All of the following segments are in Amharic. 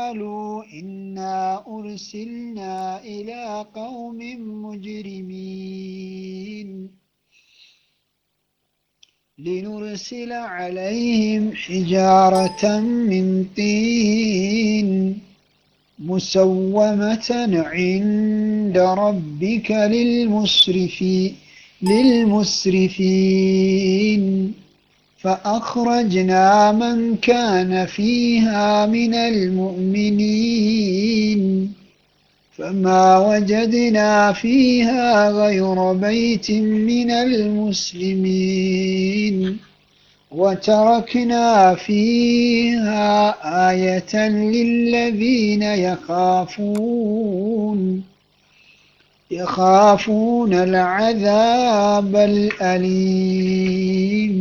قالوا إنا أرسلنا إلى قوم مجرمين لنرسل عليهم حجارة من طين مسومة عند ربك للمسرفين للمسرفين فأخرجنا من كان فيها من المؤمنين فما وجدنا فيها غير بيت من المسلمين وتركنا فيها آية للذين يخافون يخافون العذاب الأليم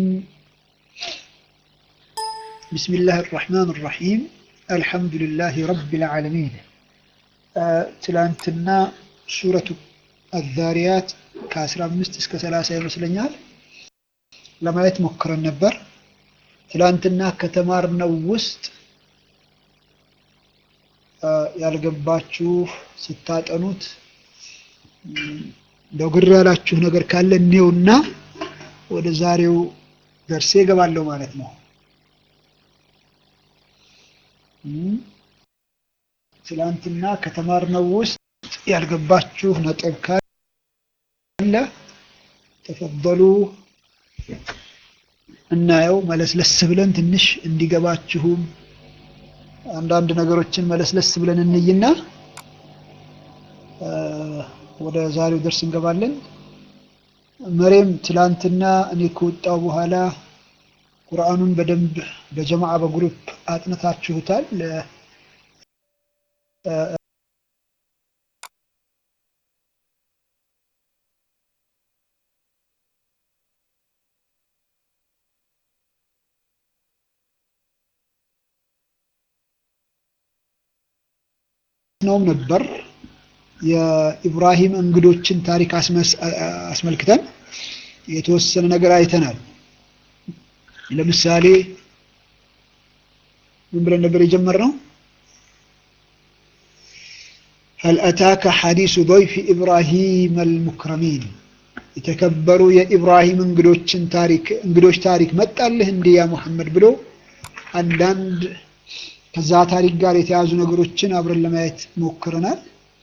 بسم الله الرحمن الرحيم الحمد لله رب العالمين ትላንትና ሱረቱ አዛሪያት ከ15 እስከ 30 ይመስለኛል ለማየት ሞክረን ነበር። ትላንትና ከተማርነው ውስጥ ያልገባችሁ ስታጠኑት እንደው ግር ያላችሁ ነገር ካለ እኔውና ወደ ዛሬው ደርሴ እገባለሁ ማለት ነው። ትላንትና ከተማርነው ውስጥ ያልገባችሁ ነጥብ ካለ ተፈበሉ እናየው። መለስለስ ብለን ትንሽ እንዲገባችሁም አንዳንድ ነገሮችን መለስለስ ብለን እንይና ወደ ዛሬው ደርስ እንገባለን። መሬም ትላንትና እኔ ከወጣው በኋላ ቁርአኑን በደንብ በጀማዓ በግሩፕ አጥንታችሁታል። ነውም ነበር የኢብራሂም እንግዶችን ታሪክ አስመልክተን የተወሰነ ነገር አይተናል። ለምሳሌ ምን ብለን ነበር የጀመርነው? هل أتاك حديث ضيف إبراهيم المكرمين የተከበሩ የኢብራሂም እንግዶችን ታሪክ እንግዶች ታሪክ መጣልህ እንዴ ያ ሙሐመድ ብሎ አንዳንድ ከዛ ታሪክ ጋር የተያዙ ነገሮችን አብረን ለማየት ሞክረናል።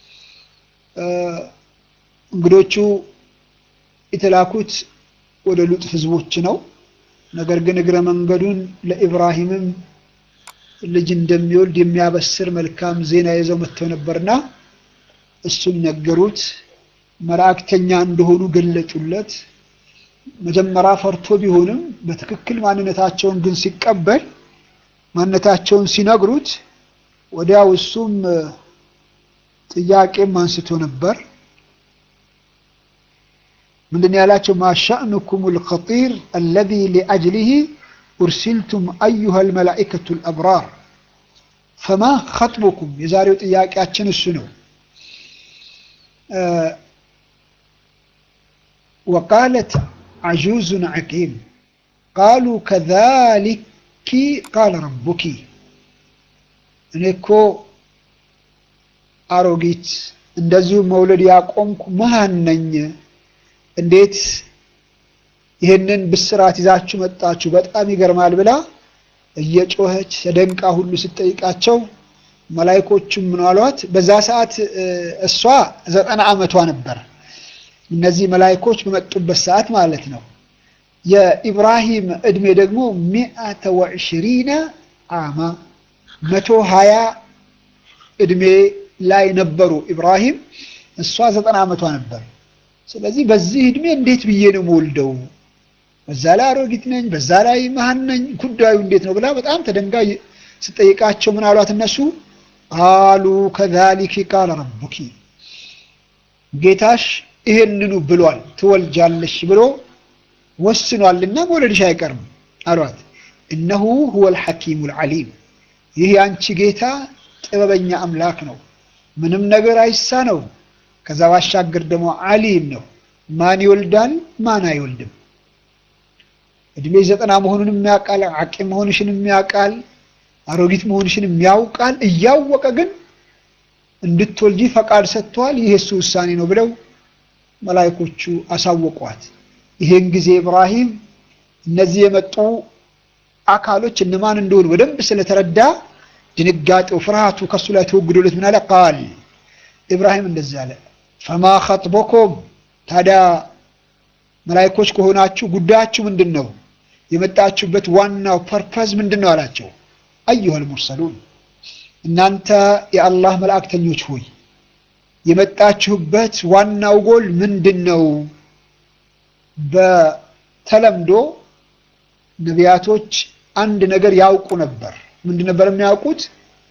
እንግዶቹ የተላኩት ወደ ሉጥ ህዝቦች ነው። ነገር ግን እግረ መንገዱን ለኢብራሂምም ልጅ እንደሚወልድ የሚያበስር መልካም ዜና ይዘው መጥተው ነበርና እሱን ነገሩት። መላእክተኛ እንደሆኑ ገለጹለት። መጀመሪያ ፈርቶ ቢሆንም በትክክል ማንነታቸውን ግን ሲቀበል ማንነታቸውን ሲነግሩት ወዲያው እሱም ጥያቄም አንስቶ ነበር። ምንድን ያላቸው? ማሻእኑኩም ልኸጢር አለዚ ሊአጅሊህ ኡርሲልቱም አዩሃ ልመላኢከቱ ልአብራር ፈማ ኸጥቡኩም። የዛሬው ጥያቄያችን እሱ ነው። ወቃለት አጁዙን ዐቂም ቃሉ ከዛሊኪ ቃለ ረቡኪ እኔ እኮ አሮጊት እንደዚሁ መውለድ ያቆምኩ መሃን ነኝ። እንዴት ይህንን ብስራት ይዛችሁ መጣችሁ? በጣም ይገርማል ብላ እየጮኸች ተደንቃ ሁሉ ስትጠይቃቸው መላይኮቹም ምን አሏት? በዛ ሰዓት እሷ ዘጠና ዓመቷ ነበር። እነዚህ መላይኮች በመጡበት ሰዓት ማለት ነው። የኢብራሂም እድሜ ደግሞ ሚአተ ወዕሽሪነ አማ መቶ ሀያ እድሜ ላይ ነበሩ ኢብራሂም። እሷ ዘጠና ዓመቷ ነበር። ስለዚህ በዚህ እድሜ እንዴት ብዬ ነው የምወልደው? በዛ ላይ አሮጊት ነኝ፣ በዛ ላይ መሃን ነኝ። ጉዳዩ እንዴት ነው ብላ በጣም ተደንጋ ስጠይቃቸው ምን አሏት እነሱ? ቃሉ ከዛሊኪ ቃለ ረቡኪ ጌታሽ ይሄንኑ ብሏል፣ ትወልጃለሽ ብሎ ወስኗልና መውለድሽ አይቀርም አሏት። እነሁ ሁወል ሐኪሙል ዓሊም ይህ የአንቺ ጌታ ጥበበኛ አምላክ ነው፣ ምንም ነገር አይሳነው። ከዛ ባሻገር ደግሞ ዓሊም ነው። ማን ይወልዳል ማን አይወልድም። እድሜ ዘጠና መሆኑን የሚያውቃል፣ አቂም መሆንሽን የሚያውቃል። አሮጊት መሆንሽንም ያውቃል። እያወቀ ግን እንድትወልጂ ፈቃድ ሰጥቷል። ይህ የሱ ውሳኔ ነው ብለው መላይኮቹ አሳወቋት። ይሄን ጊዜ ኢብራሂም እነዚህ የመጡ አካሎች እነማን እንደሆኑ በደንብ ስለተረዳ ድንጋጤው፣ ፍርሃቱ ከሱ ላይ ተወግዶለት ምን አለ? ቃል ኢብራሂም እንደዚህ አለ፣ ፈማ ኸጥቦኩም ታዲያ መላይኮች ከሆናችሁ ጉዳያችሁ ምንድን ነው? የመጣችሁበት ዋናው ፐርፐዝ ምንድን ነው አላቸው። አዩሃል ሙርሰሉን እናንተ የአላህ መላእክተኞች ሆይ የመጣችሁበት ዋናው ጎል ምንድን ነው? በተለምዶ ነቢያቶች አንድ ነገር ያውቁ ነበር። ምንድን ነበር የሚያውቁት?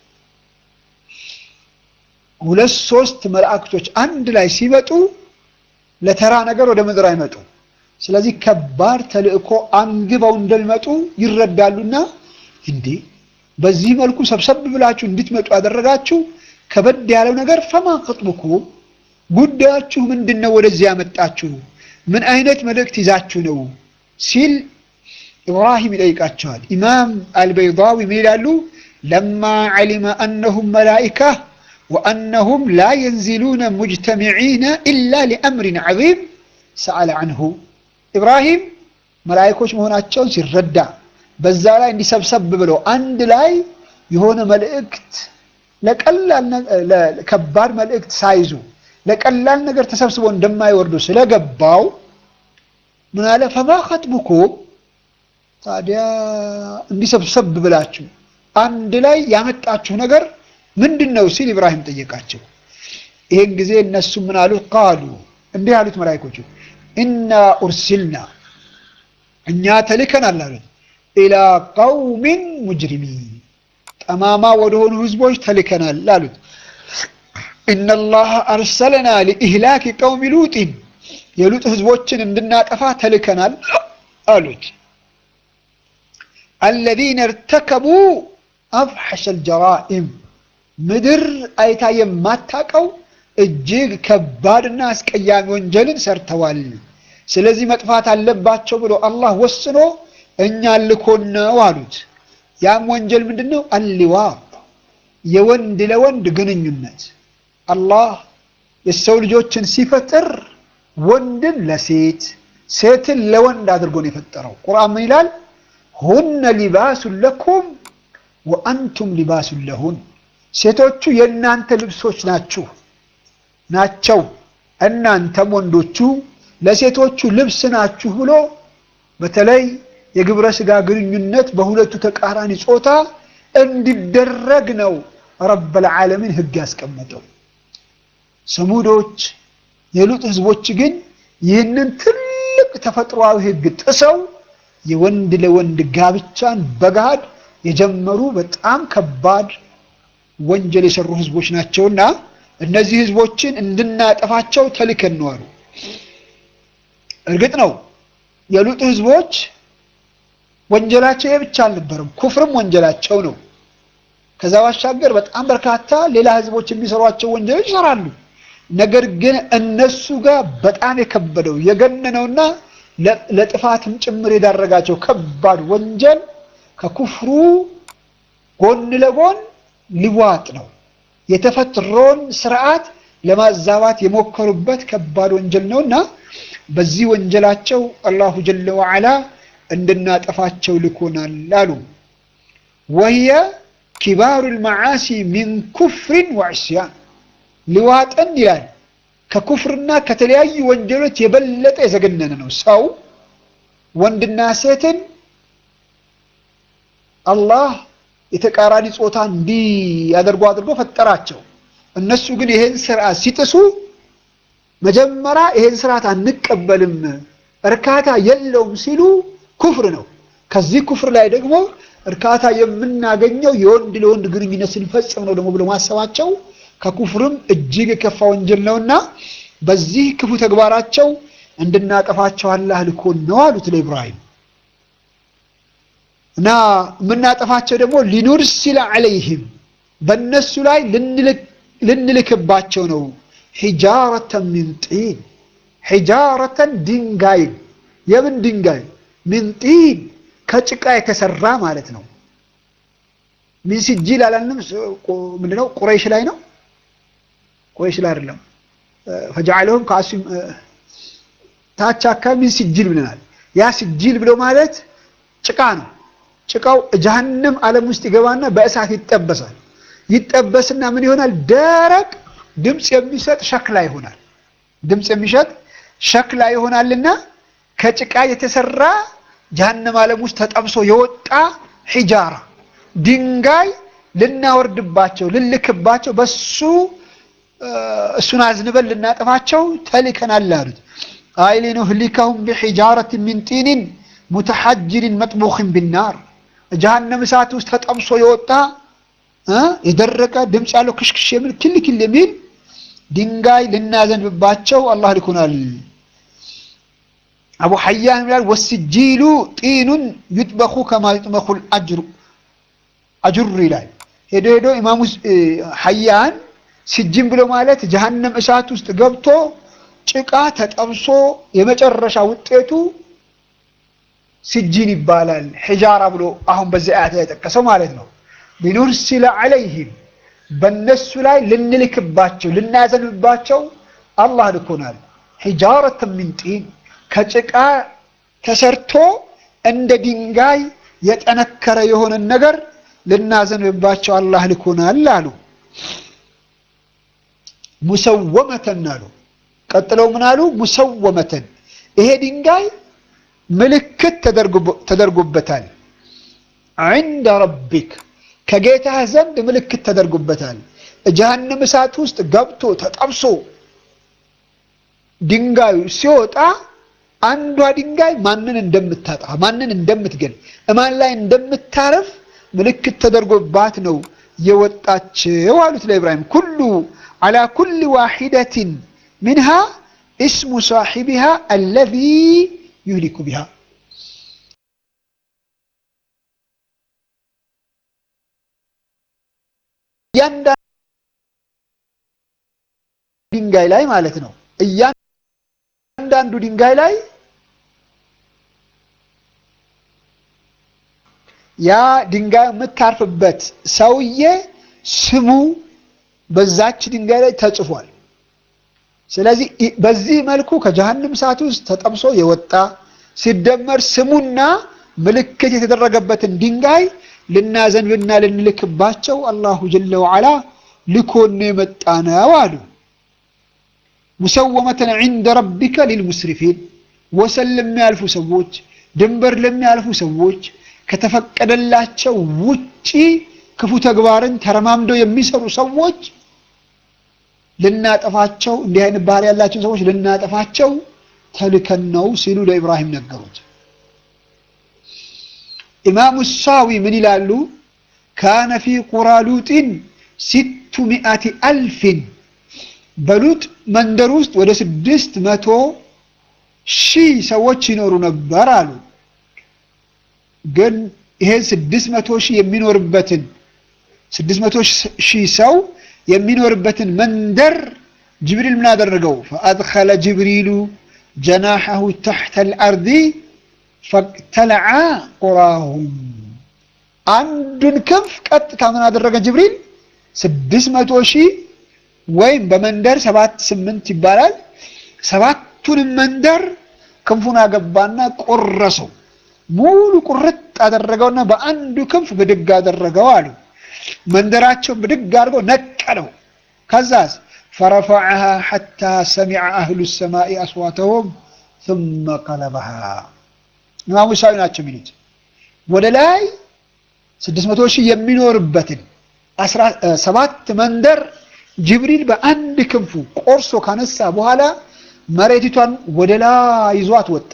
ሁለት ሶስት መላእክቶች አንድ ላይ ሲመጡ ለተራ ነገር ወደ ምድር አይመጡ። ስለዚህ ከባድ ተልእኮ አንግበው እንደሚመጡ ይረዳሉና እንዴ በዚህ መልኩ ሰብሰብ ብላችሁ እንድትመጡ ያደረጋችሁ ከበድ ያለው ነገር ፈማ ከጥቡኩ ጉዳያችሁ ምንድን ነው? ወደዚህ ያመጣችሁ ምን አይነት መልእክት ይዛችሁ ነው ሲል ኢብራሂም ይጠይቃቸዋል። ኢማም አልበይዳዊ ምን ይላሉ? ለማ ዓሊመ አነሁም መላኢካ ወአነሁም ላ የንዚሉነ ሙጅተሚዒነ ኢላ ሊአምሪን ዐዚም ሰአለ አንሁ። ኢብራሂም መላኢኮች መሆናቸውን ሲረዳ በዛ ላይ እንዲሰብሰብ ብለው አንድ ላይ የሆነ መልእክት ለቀላል ከባድ መልእክት ሳይዙ ለቀላል ነገር ተሰብስቦ እንደማይወርዱ ስለገባው ምን አለ ፈማ ኸጥቡኩም ታዲያ እንዲሰብሰብ ብላችሁ አንድ ላይ ያመጣችሁ ነገር ምንድን ነው ሲል ኢብራሂም ጠየቃቸው። ይህን ጊዜ እነሱ ምን አሉት? ቃሉ እንዲህ አሉት መላኢኮቹ ኢና ኡርሲልና እኛ ተልከናል አሉት ኢላ ቀውሚን ሙጅሪሚን ጠማማ ወደሆኑ ህዝቦች ተልከናል አሉት። ኢነላህ አርሰለና ሊኢህላኪ ቀውሚ ሉጢን የሉጥ ህዝቦችን እንድናጠፋ ተልከናል አሉት። አለዚነ እርተከቡ አፍሐሸል ጀራኢም ምድር አይታ የማታቀው እጅግ ከባድና አስቀያሚ ወንጀልን ሰርተዋል። ስለዚህ መጥፋት አለባቸው ብሎ አላህ ወስኖ እኛ ልኮን ነው አሉት። ያም ወንጀል ምንድን ነው? አሊዋጥ የወንድ ለወንድ ግንኙነት። አላህ የሰው ልጆችን ሲፈጥር ወንድን ለሴት ሴትን ለወንድ አድርጎ ነው የፈጠረው። ቁርአን ምን ይላል? ሁነ ሊባሱን ለኩም ወአንቱም ሊባሱን ለሁን። ሴቶቹ የእናንተ ልብሶች ናችሁ ናቸው፣ እናንተም ወንዶቹ ለሴቶቹ ልብስ ናችሁ ብሎ በተለይ የግብረ ስጋ ግንኙነት በሁለቱ ተቃራኒ ጾታ እንዲደረግ ነው ረበል ዓለሚን ሕግ ያስቀመጠው። ሰሙዶች የሉጥ ህዝቦች ግን ይህንን ትልቅ ተፈጥሯዊ ሕግ ጥሰው የወንድ ለወንድ ጋብቻን በገሃድ የጀመሩ በጣም ከባድ ወንጀል የሰሩ ህዝቦች ናቸውና እነዚህ ህዝቦችን እንድናጠፋቸው ተልከን ነው አሉ። እርግጥ ነው የሉጥ ህዝቦች ወንጀላቸው ይህ ብቻ አልነበረም፣ ኩፍርም ወንጀላቸው ነው። ከዛ ባሻገር በጣም በርካታ ሌላ ህዝቦች የሚሰሯቸው ወንጀሎች ይሰራሉ። ነገር ግን እነሱ ጋር በጣም የከበደው የገነነውና ለጥፋትም ጭምር የዳረጋቸው ከባድ ወንጀል ከኩፍሩ ጎን ለጎን ሊዋጥ ነው። የተፈጥሮን ስርዓት ለማዛባት የሞከሩበት ከባድ ወንጀል ነውና በዚህ ወንጀላቸው አላሁ ጀለ ወዓላ እንድናጠፋቸው ልኮናል አሉ። ወህየ ኪባሩ ልመዓሲ ሚን ኩፍሪን ወዕስያን ሊዋጥን ይላል ከኩፍርና ከተለያዩ ወንጀሎች የበለጠ የዘገነነ ነው። ሰው ወንድና ሴትን አላህ የተቃራኒ ጾታ እንዲያደርጉ አድርጎ ፈጠራቸው። እነሱ ግን ይሄን ስርዓት ሲጥሱ መጀመሪያ ይሄን ስርዓት አንቀበልም፣ እርካታ የለውም ሲሉ ኩፍር ነው። ከዚህ ኩፍር ላይ ደግሞ እርካታ የምናገኘው የወንድ ለወንድ ግንኙነት ስንፈጽም ነው ደግሞ ብሎ ማሰባቸው ከኩፍርም እጅግ የከፋ ወንጀል ነውና በዚህ ክፉ ተግባራቸው እንድናጠፋቸው አላህ ልኮን ነው አሉት ለኢብራሂም። እና የምናጠፋቸው ደግሞ ሊኑርሲለ ዐለይህም በእነሱ ላይ ልንልክባቸው ነው። ሒጃረተን ሚን ጢን ሒጃረተን ድንጋይ የምን ድንጋይ? ሚን ጢን ከጭቃ የተሰራ ማለት ነው። ሚን ሲጂል አላልንም? ምንድነው ቁረይሽ ላይ ነው። ቁረይሽ ላይ አይደለም። ፈጀዐለሁም ከአሲም ታች አካባቢ ሚን ሲጂል ብለናል። ያ ሲጂል ብሎ ማለት ጭቃ ነው። ጭቃው ጀሀነም ዓለም ውስጥ ይገባና በእሳት ይጠበሳል። ይጠበስና ምን ይሆናል? ደረቅ ድምፅ የሚሰጥ ሸክላ ይሆናል። ድምፅ የሚሰጥ ሸክላ ይሆናልና ከጭቃ የተሰራ ጀሀነም ዓለም ውስጥ ተጠብሶ የወጣ ሒጃራ ድንጋይ ልናወርድባቸው ልልክባቸው በሱ እሱን አዝንበን ልናጠፋቸው ተልከናል አሉት። አይ ሊኑህሊከሁም ቢሒጃረት ሚን ጢኒን ሙተሐጅሪን መጥቡኽን ቢናር ጀሀነም እሳት ውስጥ ተጠብሶ የወጣ የደረቀ ድምፅ ያለው ክሽክሽ የሚል ክል ክል የሚል ድንጋይ ልናዘንብባቸው አላህ ልኮናል። አቡ ሐያን ይላል ወስጂሉ ጢኑን ዩጥበኹ ከማ ዩጥበኹል አጅሩ አጅሩ ይላል። ሄዶ ሄዶ ኢማሙ ሐያን ስጅን ብሎ ማለት ጀሀነም እሳት ውስጥ ገብቶ ጭቃ ተጠብሶ የመጨረሻ ውጤቱ ስጂን ይባላል። ሒጃራ ብሎ አሁን በዚህ አያት ላይ የጠቀሰው ማለት ነው። ሊኑርሲለ ዐለይሂም በእነሱ ላይ ልንልክባቸው ልናዘንብባቸው አላህ ልኮናል። ሒጃረት ሚን ጢን ከጭቃ ተሰርቶ እንደ ድንጋይ የጠነከረ የሆነን ነገር ልናዘንብባቸው አላህ ልኮናል አሉ። ሙሰወመተን አሉ። ቀጥለው ምን አሉ? ሙሰወመተን ይሄ ድንጋይ ምልክት ተደርጎበታል። ዐንደ ረቢክ ከጌታህ ዘንድ ምልክት ተደርጎበታል። ጀሀነም እሳት ውስጥ ገብቶ ተጠብሶ ድንጋዩ ሲወጣ አንዷ ድንጋይ ማንን እንደምታጣ ማንን እንደምትገል እማን ላይ እንደምታረፍ ምልክት ተደርጎባት ነው የወጣችው አሉት ለኢብራሂም። ኩሉ ዐላ ኩል ዋሒደትን ሚንሃ እስሙ ሳሒቢሃ አለዚ ዩህሊኩ ቢሃ እያንዳንዱ ድንጋይ ላይ ማለት ነው። እያንዳንዱ ድንጋይ ላይ ያ ድንጋይ የምታርፍበት ሰውዬ ስሙ በዛች ድንጋይ ላይ ተጽፏል። ስለዚህ በዚህ መልኩ ከጀሀነም እሳት ውስጥ ተጠብሶ የወጣ ሲደመር ስሙና ምልክት የተደረገበትን ድንጋይ ልናዘንብና ልንልክባቸው አላሁ ጀለ ወዓላ ልኮን የመጣ ነው አሉ። ሙሰወመተን ዒንደ ረቢከ ሊልሙስሪፊን ወሰን ለሚያልፉ ሰዎች፣ ድንበር ለሚያልፉ ሰዎች ከተፈቀደላቸው ውጪ ክፉ ተግባርን ተረማምደው የሚሰሩ ሰዎች ልናጠፋቸው እንዲህ አይነት ባህሪ ያላቸው ሰዎች ልናጠፋቸው ተልከን ነው ሲሉ ለኢብራሂም ነገሩት። ኢማሙ ሳዊ ምን ይላሉ? ካነ ፊ ቁራ ሉጢን ሲቱ ሚአቲ አልፊን በሉጥ መንደር ውስጥ ወደ ስድስት መቶ ሺህ ሰዎች ይኖሩ ነበር አሉ። ግን ይሄን ስድስት መቶ ሺህ የሚኖርበትን ስድስት መቶ ሺህ ሰው የሚኖርበትን መንደር ጅብሪል ምን አደረገው? ፈአድኸለ ጅብሪሉ ጀናሐሁ ተሕተ አልአርዲ ፈቅተለዓ ቁራሁም አንዱን ክንፍ ቀጥታ ምን አደረገ ጅብሪል ስድስት መቶ ሺህ ወይም በመንደር ሰባት ስምንት ይባላል ሰባቱንም መንደር ክንፉን አገባና ቆረሰው ሙሉ ቁርጥ አደረገውና በአንዱ ክንፍ ብድግ አደረገው አሉ መንደራቸውን ብድግ አድርገው ነቀለው ከዛስ ፈረፈዐሃ ሐታ ሰሚዐ አህሉ ሰማኢ አስዋተሁም ثم ቀለበሃ ኢማሙ ሳዊ ናቸው የሚሉት ወደ ላይ ስድስት መቶ ሺህ የሚኖርበትን ሰባት መንደር ጅብሪል በአንድ ክንፉ ቆርሶ ካነሳ በኋላ መሬቲቷን ወደ ላይ ይዟት ወጣ።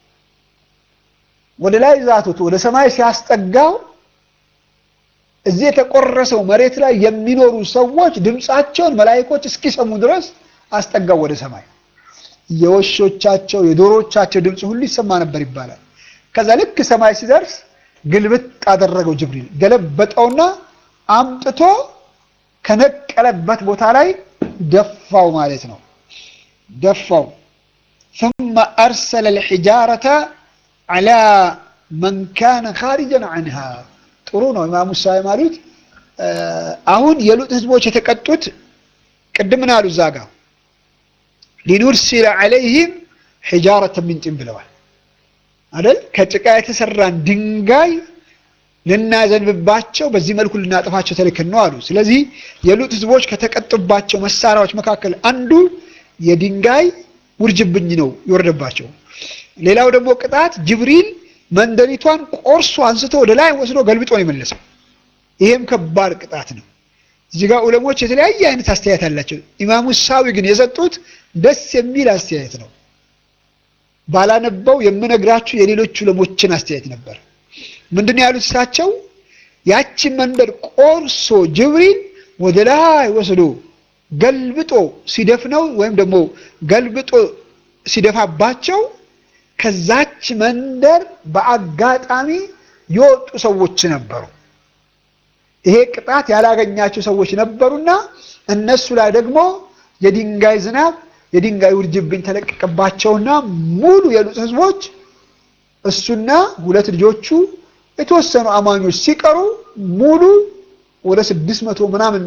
ወደ ላይ ይዟት ወጥቶ ወደ ሰማይ ሲያስጠጋው እዚህ የተቆረሰው መሬት ላይ የሚኖሩ ሰዎች ድምፃቸውን መላይኮች እስኪሰሙ ድረስ አስጠጋው ወደ ሰማይ። የውሾቻቸው የዶሮቻቸው ድምፅ ሁሉ ይሰማ ነበር ይባላል። ከዛ ልክ ሰማይ ሲደርስ ግልብጥ አደረገው ጅብሪል ገለበጠውና አምጥቶ ከነቀለበት ቦታ ላይ ደፋው ማለት ነው። ደፋው ثم أرسل الحجارة على من كان خارجا عنها ጥሩ ነው ኢማሙ ሳይ ማሉት አሁን የሉጥ ህዝቦች የተቀጡት ቅድም ምን አሉ? እዛ ጋ ሊኑርሲለ ዐለይህም ሒጃረተን ሚን ጢን ብለዋል አይደል? ከጭቃ የተሰራን ድንጋይ ልናዘንብባቸው በዚህ መልኩ ልናጠፋቸው ተልከን ነው አሉ። ስለዚህ የሉጥ ህዝቦች ከተቀጡባቸው መሳሪያዎች መካከል አንዱ የድንጋይ ውርጅብኝ ነው ይወርደባቸው። ሌላው ደግሞ ቅጣት ጅብሪል መንደሪቷን ቆርሶ አንስቶ ወደ ላይ ወስዶ ገልብጦ ነው የመለሰው። ይሄም ከባድ ቅጣት ነው። እዚህ ጋር ዑለሞች የተለያየ አይነት አስተያየት አላቸው። ኢማሙ ሳዊ ግን የሰጡት ደስ የሚል አስተያየት ነው። ባላነበው የምነግራችሁ የሌሎች ዑለሞችን አስተያየት ነበር። ምንድን ነው ያሉት እሳቸው? ያችን መንደር ቆርሶ ጅብሪል ወደ ላይ ወስዶ ገልብጦ ሲደፍነው ወይም ደግሞ ገልብጦ ሲደፋባቸው ከዛች መንደር በአጋጣሚ የወጡ ሰዎች ነበሩ። ይሄ ቅጣት ያላገኛቸው ሰዎች ነበሩና እነሱ ላይ ደግሞ የድንጋይ ዝናብ የድንጋይ ውርጅብኝ ተለቀቀባቸውና ሙሉ የሉጥ ህዝቦች እሱና ሁለት ልጆቹ የተወሰኑ አማኞች ሲቀሩ ሙሉ ወደ ስድስት መቶ ምናምን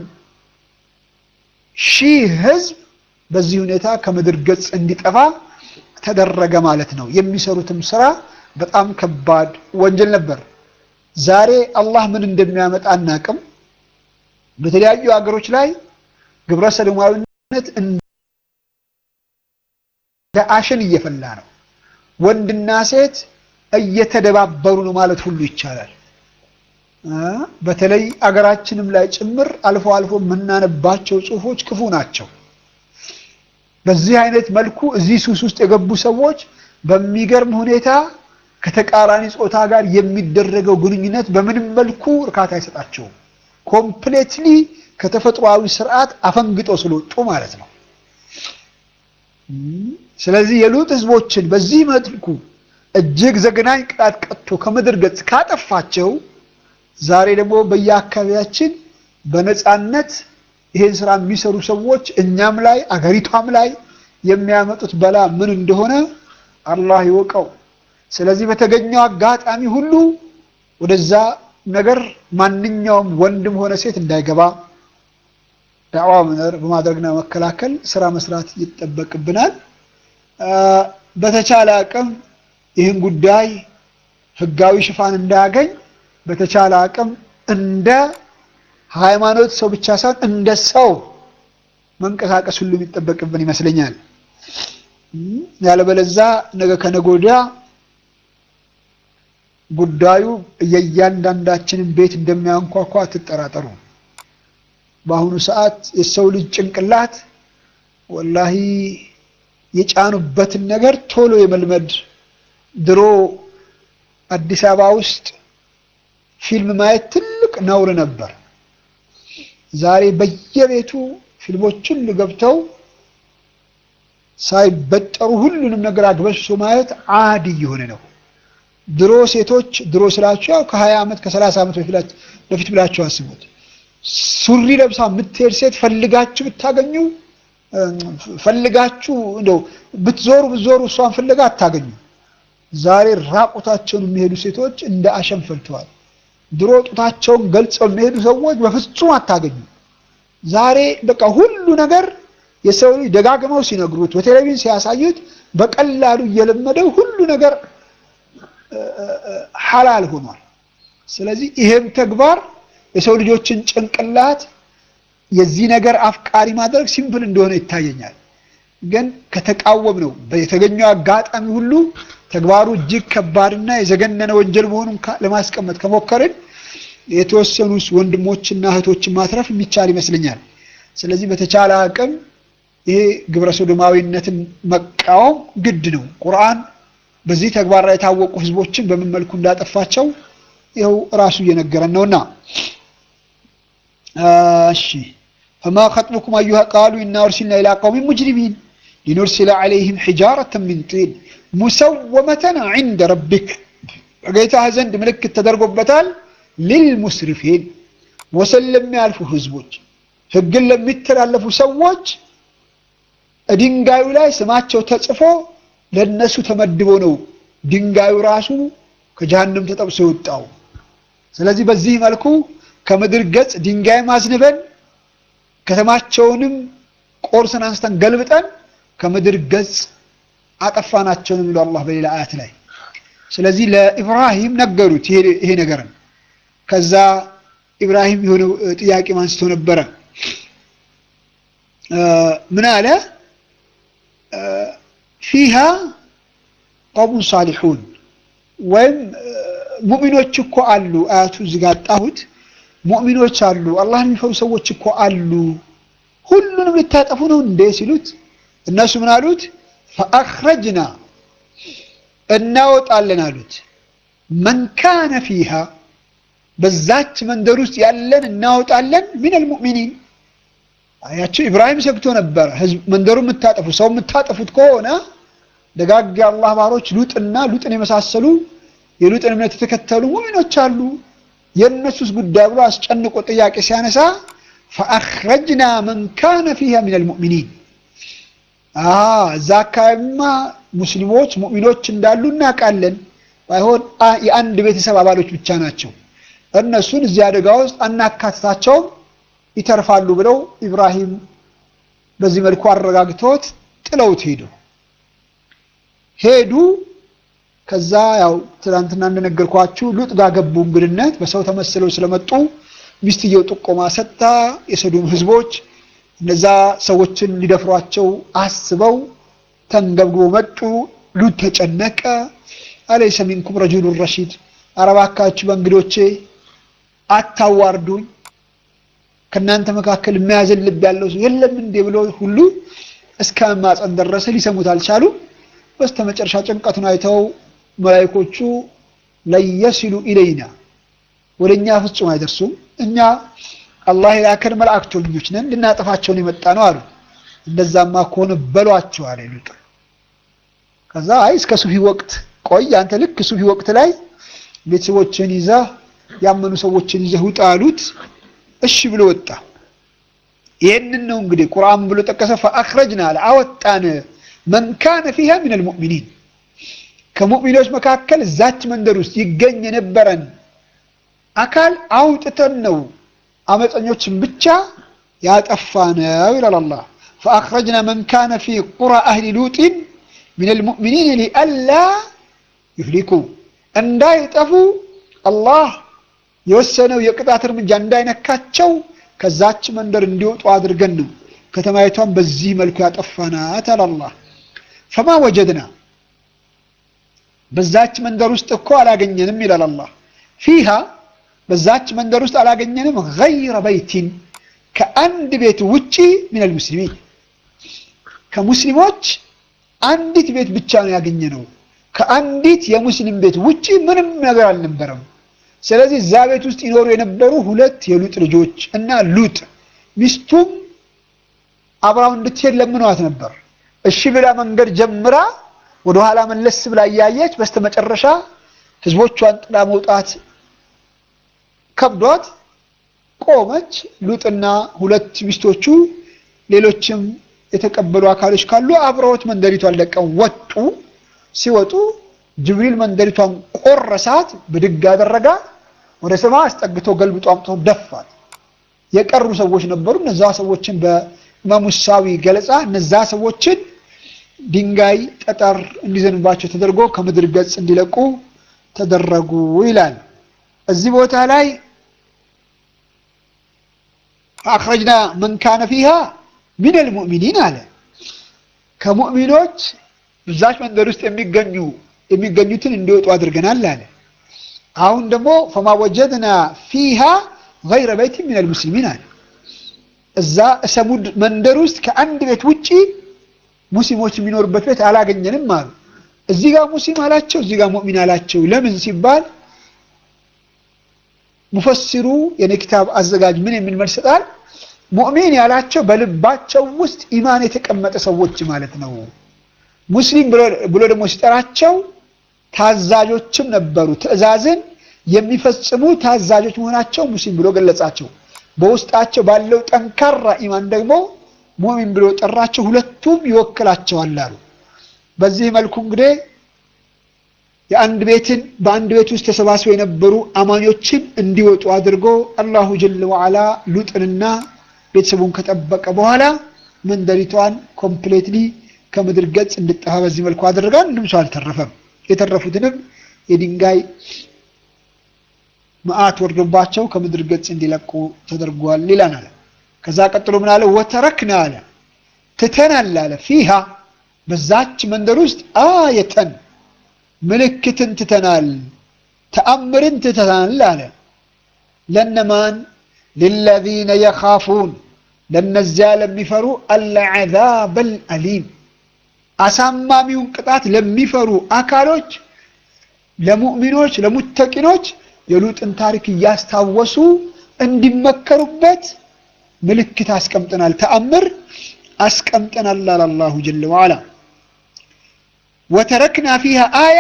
ሺህ ህዝብ በዚህ ሁኔታ ከምድር ገጽ እንዲጠፋ ተደረገ ማለት ነው። የሚሰሩትም ስራ በጣም ከባድ ወንጀል ነበር። ዛሬ አላህ ምን እንደሚያመጣ አናቅም። በተለያዩ ሀገሮች ላይ ግብረ ሰዶማዊነት እንደ አሸን እየፈላ ነው። ወንድና ሴት እየተደባበሩ ነው ማለት ሁሉ ይቻላል። በተለይ አገራችንም ላይ ጭምር አልፎ አልፎ የምናነባቸው ጽሁፎች ክፉ ናቸው። በዚህ አይነት መልኩ እዚህ ሱስ ውስጥ የገቡ ሰዎች በሚገርም ሁኔታ ከተቃራኒ ጾታ ጋር የሚደረገው ግንኙነት በምንም መልኩ እርካታ አይሰጣቸውም። ኮምፕሌትሊ ከተፈጥሯዊ ስርዓት አፈንግጦ ስለወጡ ማለት ነው። ስለዚህ የሉጥ ህዝቦችን በዚህ መልኩ እጅግ ዘግናኝ ቅጣት ቀጥቶ ከምድር ገጽ ካጠፋቸው ዛሬ ደግሞ በየአካባቢያችን በነፃነት ይሄን ስራ የሚሰሩ ሰዎች እኛም ላይ አገሪቷም ላይ የሚያመጡት በላ ምን እንደሆነ አላህ ይወቀው። ስለዚህ በተገኘው አጋጣሚ ሁሉ ወደዛ ነገር ማንኛውም ወንድም ሆነ ሴት እንዳይገባ ዳዕዋ በማድረግና መከላከል ስራ መስራት ይጠበቅብናል። በተቻለ አቅም ይህን ጉዳይ ህጋዊ ሽፋን እንዳያገኝ በተቻለ አቅም እንደ ሃይማኖት ሰው ብቻ ሳይሆን እንደ ሰው መንቀሳቀስ ሁሉ የሚጠበቅብን ይመስለኛል። ያለበለዛ ነገ ከነገ ወዲያ ጉዳዩ የእያንዳንዳችንን ቤት እንደሚያንኳኳ አትጠራጠሩ። በአሁኑ ሰዓት የሰው ልጅ ጭንቅላት ወላሂ የጫኑበትን ነገር ቶሎ የመልመድ ድሮ አዲስ አበባ ውስጥ ፊልም ማየት ትልቅ ነውር ነበር። ዛሬ በየቤቱ ፊልሞች ሁሉ ገብተው ሳይበጠሩ ሁሉንም ነገር አግበስብሶ ማየት አዲ እየሆነ ነው። ድሮ ሴቶች ድሮ ስላችሁ ያው ከ20 ዓመት ከ30 ዓመት በፊት ብላችሁ አስቡት። ሱሪ ለብሳ የምትሄድ ሴት ፈልጋችሁ ብታገኙ ፈልጋችሁ እንደው ብትዞሩ ብትዞሩ እሷን ፍለጋ አታገኙ። ዛሬ ራቁታቸውን የሚሄዱ ሴቶች እንደ አሸን ፈልተዋል። ድሮ ጡታቸውን ገልጸው የሚሄዱ ሰዎች በፍጹም አታገኙ። ዛሬ በቃ ሁሉ ነገር የሰው ልጅ ደጋግመው ሲነግሩት በቴሌቪዥን ሲያሳዩት በቀላሉ እየለመደው ሁሉ ነገር ሐላል ሆኗል። ስለዚህ ይሄም ተግባር የሰው ልጆችን ጭንቅላት የዚህ ነገር አፍቃሪ ማድረግ ሲምፕል እንደሆነ ይታየኛል። ግን ከተቃወም ነው የተገኘው አጋጣሚ ሁሉ ተግባሩ እጅግ ከባድና የዘገነነ ወንጀል መሆኑን ለማስቀመጥ ከሞከርን የተወሰኑ ወንድሞችና እህቶችን ማትረፍ የሚቻል ይመስለኛል። ስለዚህ በተቻለ አቅም ይሄ ግብረ ሶዶማዊነትን መቃወም ግድ ነው። ቁርአን በዚህ ተግባር ላይ የታወቁ ህዝቦችን በምን መልኩ እንዳጠፋቸው ይኸው እራሱ እየነገረን ነውና እሺ ፈማ ኸጥቡኩም አዩሃ ቃሉ ኢና ኡርሲልና ኢላ ቀውሚን ሙጅሪሚን ሊኑርሲለ ዐለይሂም ሒጃረተን ሚን ጢን ሙሰወመተን ዐንደ ረቢክ በጌታህ ዘንድ ምልክት ተደርጎበታል። ሊልሙስሪፊን ወሰን ለሚያልፉ ህዝቦች፣ ህግን ለሚተላለፉ ሰዎች ድንጋዩ ላይ ስማቸው ተጽፎ ለነሱ ተመድቦ ነው ድንጋዩ ራሱ ከጀሃነም ተጠብሶ የወጣው። ስለዚህ በዚህ መልኩ ከምድር ገጽ ድንጋይም አዝንበን ከተማቸውንም ቆርሰን አንስተን ገልብጠን ከምድር ገጽ አጠፋናቸው ነው የሚለው አላህ በሌላ አያት ላይ። ስለዚህ ለኢብራሂም ነገሩት ይሄ ነገርን። ከዛ ኢብራሂም የሆነ ጥያቄ አንስቶ ነበረ። ምን አለ? ፊሃ ቀውሙን ሳሊሑን ወይም ሙእሚኖች እኮ አሉ። አያቱ እዚህ ጋር አጣሁት። ሙእሚኖች አሉ፣ አላህን የሚፈሩ ሰዎች እኮ አሉ። ሁሉንም ልታጠፉ ነው እንዴ ሲሉት እነሱ ምን አሉት? ፈአኽረጅና እናወጣለን አሉት። መን ካነ ፊሃ በዛች መንደር ውስጥ ያለን እናወጣለን ሚነል ሙእሚኒን። አያቸው ኢብራሂም ሰግቶ ነበረ። ህዝብ መንደሩ የምታጠፉ ሰው የምታጠፉት ከሆነ ደጋግ የአላህ ባሮች ሉጥና ሉጥን የመሳሰሉ የሉጥን እምነት የተከተሉ ሙእሚኖች አሉ። የእነሱስ ጉዳይ ብሎ አስጨንቆ ጥያቄ ሲያነሳ ፈአኽረጅና መን ካነ ፊሃ ሚነል ሙእሚኒን እዛ አካባቢማ ሙስሊሞች ሙእሚኖች እንዳሉ እናውቃለን። ባይሆን የአንድ ቤተሰብ አባሎች ብቻ ናቸው። እነሱን እዚህ አደጋ ውስጥ አናካትታቸውም፣ ይተርፋሉ ብለው ኢብራሂም በዚህ መልኩ አረጋግተውት ጥለውት ሄዱ ሄዱ። ከዛ ያው ትናንትና እንደነገርኳችሁ ሉጥ ጋር ገቡ። እንግድነት በሰው ተመስለው ስለመጡ ሚስትየው ጥቆማ ሰጥታ የሰዱም ህዝቦች እነዛ ሰዎችን ሊደፍሯቸው አስበው ተንገብግበው መጡ። ሉጥ ተጨነቀ። አለይሰ ሚንኩም ረጁሉን ረሺድ፣ ኧረ እባካችሁ በእንግዶቼ አታዋርዱኝ፣ ከእናንተ መካከል የሚያዝን ልብ ያለው ሰው የለም እንዴ ብሎ ሁሉ እስከ መማፀን ደረሰ። ሊሰሙት አልቻሉ። በስተመጨረሻ ጭንቀቱን አይተው መላይኮቹ ለየሲሉ ኢለይና ወደ እኛ ፍጹም አይደርሱም፣ እኛ አላህ የላከን መላእክተኞች ነን፣ ልናጠፋቸውን የመጣ ነው አሉ። እንደዛማ ከሆነ በሏቸው አለ ሉጥ። ከዛ አይ እስከ ሱፊ ወቅት ቆይ አንተ ልክ ሱፊ ወቅት ላይ ቤተሰቦችን ይዘህ ያመኑ ሰዎችን ይዘህ ውጣ አሉት። እሺ ብሎ ወጣ። ይህንን ነው እንግዲህ ቁርአን ብሎ ጠቀሰ። ፈአኽረጅና አለ አወጣን መን ካነ ፊሃ ሚነል ሙእሚኒን ከሙእሚኖች መካከል እዛች መንደር ውስጥ ይገኝ የነበረን አካል አውጥተን ነው አመፀኞችን ብቻ ያጠፋነው ይላል አላህ። ፈአኽረጅና መን ካነ ፊ ቁራ አህሊ ሉጢን ሚነል ሙእሚኒን ሊአላ ዩህሊኩ እንዳይጠፉ አላህ የወሰነው የቅጣት እርምጃ እንዳይነካቸው ከዛች መንደር እንዲወጡ አድርገን ነው ከተማይቷን በዚህ መልኩ ያጠፋናት አለ አላህ። ፈማ ወጀድና በዛች መንደር ውስጥ እኮ አላገኘንም ይላል አላህ። ፊሃ በዛች መንደር ውስጥ አላገኘንም ገይረ በይቲን ከአንድ ቤት ውጪ ሚነል ሙስሊሚን ከሙስሊሞች አንዲት ቤት ብቻ ነው ያገኘነው። ከአንዲት የሙስሊም ቤት ውጪ ምንም ነገር አልነበረም። ስለዚህ እዛ ቤት ውስጥ ይኖሩ የነበሩ ሁለት የሉጥ ልጆች እና ሉጥ ሚስቱም አብራው እንድትሄድ ለምኗት ነበር። እሺ ብላ መንገድ ጀምራ ወደኋላ መለስ ብላ እያየች በስተመጨረሻ ህዝቦቿን ጥላ መውጣት ከብዷት ቆመች። ሉጥና ሁለት ሚስቶቹ ሌሎችም የተቀበሉ አካሎች ካሉ አብረውት መንደሪቷን ለቀው ወጡ። ሲወጡ ጅብሪል መንደሪቷን ቆረሳት፣ ብድግ አደረጋ፣ ወደ ሰማይ አስጠግቶ ገልብጦ አምጥቶ ደፋት። የቀሩ ሰዎች ነበሩ። እነዛ ሰዎችን በኢማሙ ሳዊ ገለጻ እነዛ ሰዎችን ድንጋይ ጠጠር እንዲዘንባቸው ተደርጎ ከምድር ገጽ እንዲለቁ ተደረጉ ይላል። እዚህ ቦታ ላይ አኽረጅና መን ካነ ፊሃ ሚነል ሙእሚኒን አለ። ከሙእሚኖች ብዛች መንደር ውስጥ የሚገኙ የሚገኙትን እንዲወጡ አድርገናል አለ። አሁን ደግሞ ፈማ ወጀድና ፊሃ ገይረ በይት ሚነል ሙስሊሚን አለ። እዛ ሰሙድ መንደር ውስጥ ከአንድ ቤት ውጪ ሙስሊሞች የሚኖሩበት ቤት አላገኘንም አሉ። እዚህ ጋር ሙስሊም አላቸው፣ እዚህ ጋር ሙእሚን አላቸው። ለምን ሲባል ሙፈሲሩ የኔ ኪታብ አዘጋጅ ምን የሚል መልስ ሰጣል? ሙእሚን ያላቸው በልባቸው ውስጥ ኢማን የተቀመጠ ሰዎች ማለት ነው። ሙስሊም ብሎ ደግሞ ሲጠራቸው ታዛዦችም ነበሩ። ትዕዛዝን የሚፈጽሙ ታዛዦች መሆናቸው ሙስሊም ብሎ ገለጻቸው። በውስጣቸው ባለው ጠንካራ ኢማን ደግሞ ሙእሚን ብሎ ጠራቸው። ሁለቱም ይወክላቸዋል አሉ። በዚህ መልኩ እንግዲህ የአንድ ቤትን በአንድ ቤት ውስጥ ተሰባስበው የነበሩ አማኞችን እንዲወጡ አድርጎ አላሁ ጀለ ወዓላ ሉጥንና ቤተሰቡን ከጠበቀ በኋላ መንደሪቷን ኮምፕሌትሊ ከምድር ገጽ እንድጠፋ በዚህ መልኩ አደረጋ። አንድም ሰው አልተረፈም። የተረፉትንም የድንጋይ መዓት ወርዶባቸው ከምድር ገጽ እንዲለቁ ተደርጓል ይላናል። ከዛ ቀጥሎ ምን አለ? ወተረክና አለ ትተናል አለ ፊሃ በዛች መንደር ውስጥ አየተን ምልክትን ትተናል፣ ተአምርን ትተናል አለ ለነማን ልለዚነ የኻፉን ለነዚያ ለሚፈሩ አልዓዛብ አልአሊም አሳማሚውን ቅጣት ለሚፈሩ አካሎች ለሙእሚኖች ለሙተቂኖች የሉጥን ታሪክ እያስታወሱ እንዲመከሩበት ምልክት አስቀምጠናል፣ ተአምር አስቀምጠናል አለ አላሁ ጀለ ወዓላ። ወተረክና ፊሃ አያ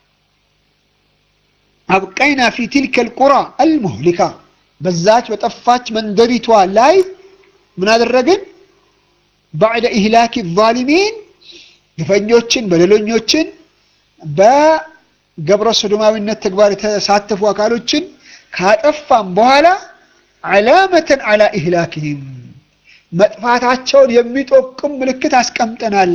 አብቀይና ፊ ትልከ ልቁራ አልሙህሊካ በዛች በጠፋች መንደሪቷ ላይ ምን አደረግን? ባዕደ ኢህላኪ ዛሊሚን ግፈኞችን በደለኞችን በገብረ ሶዶማዊነት ተግባር የተሳተፉ አካሎችን ካጠፋም በኋላ ዓላመተን ዓላ ኢህላክህም መጥፋታቸውን የሚጠቁም ምልክት አስቀምጠናል።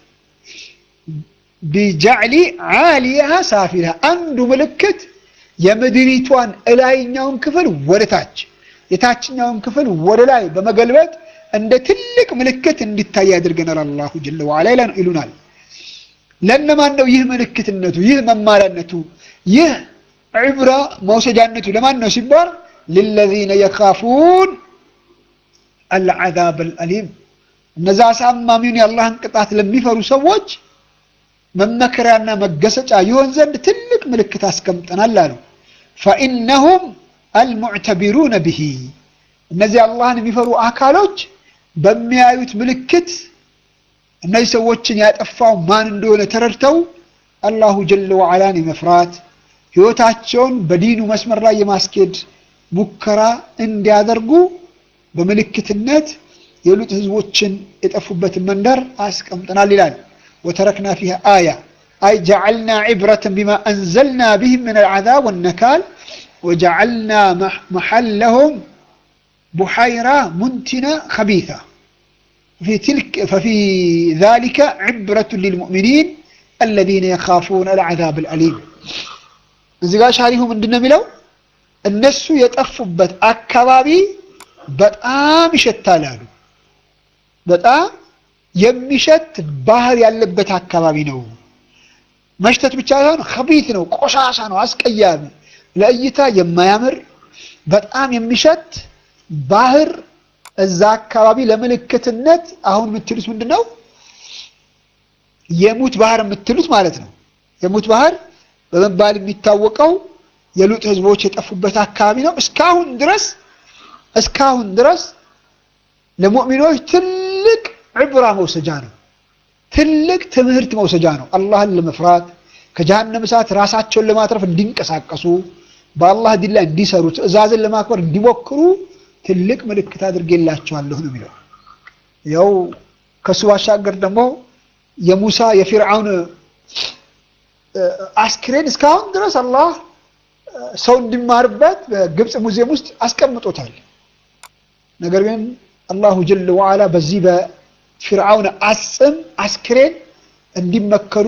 ቢጃዕሊ ዓሊያሃ ሳፊልሃ አንዱ ምልክት የምድሪቷን እላይኛውን ክፍል ወደ ታች የታችኛውን ክፍል ወደ ላይ በመገልበጥ እንደ ትልቅ ምልክት እንዲታይ ያድርገናል። አላሁ ጀለ ወዓላ ይሉናል። ለነማን ነው ይህ ምልክትነቱ፣ ይህ መማሪያነቱ፣ ይህ ዕብራ መውሰጃነቱ ለማን ነው ሲባል ልለዚነ የኻፉን አልዓዛብ አልአሊም እነዛ አሳማሚውን የአላህን ቅጣት ለሚፈሩ ሰዎች መመከሪያና መገሰጫ ይሆን ዘንድ ትልቅ ምልክት አስቀምጠናል አሉ። ፈኢነሁም አልሙዕተቢሩነ ብሂ እነዚህ አላህን የሚፈሩ አካሎች በሚያዩት ምልክት እነዚህ ሰዎችን ያጠፋው ማን እንደሆነ ተረድተው አላሁ ጀለ ወዓላን የመፍራት ሕይወታቸውን በዲኑ መስመር ላይ የማስኬድ ሙከራ እንዲያደርጉ በምልክትነት የሉጥ ህዝቦችን የጠፉበትን መንደር አስቀምጠናል ይላል። ወተረክና ፊሃ አያ አይ ጀዐልና ዒብረተን ቢማ አንዘልና ቢህም ምን አልዓዛብ ወነካል ወጀዐልና መሐለሁም ቡሐይራ ሙንቲና ኸቢታ ፈፊ ዛሊከ ዒብረቱን ሊልሙእሚኒን አለዚነ የኻፉነ አልዓዛብ አልአሊም። እዚህ ጋር ሻሪሁ ምንድን ነው የሚለው? እነሱ የጠፉበት አካባቢ በጣም ይሸታል አሉ። በጣም የሚሸት ባህር ያለበት አካባቢ ነው። መሽተት ብቻ ሳይሆን ኸቢት ነው፣ ቆሻሻ ነው፣ አስቀያሚ፣ ለእይታ የማያምር በጣም የሚሸት ባህር እዛ አካባቢ ለምልክትነት አሁን የምትሉት ምንድን ነው? የሙት ባህር የምትሉት ማለት ነው። የሙት ባህር በመባል የሚታወቀው የሉጥ ህዝቦች የጠፉበት አካባቢ ነው። እስካሁን ድረስ እስካሁን ድረስ ለሙእሚኖች ትልቅ ዕብራ መውሰጃ ነው። ትልቅ ትምህርት መውሰጃ ነው። አላህን ለመፍራት ከጀሃነም እሳት ራሳቸውን ለማትረፍ እንዲንቀሳቀሱ በአላህ ዲን ላይ እንዲሰሩ ትዕዛዝን ለማክበር እንዲሞክሩ ትልቅ ምልክት አድርጌላቸዋለሁ ነው የሚለው። ያው ከሱ ባሻገር ደግሞ የሙሳ የፊርዓውን አስክሬን እስካሁን ድረስ አላህ ሰው እንዲማርበት በግብፅ ሙዚየም ውስጥ አስቀምጦታል። ነገር ግን አላሁ ጀለ ወዓላ በዚህ በፊርዓውን አጽም አስክሬን እንዲመከሩ፣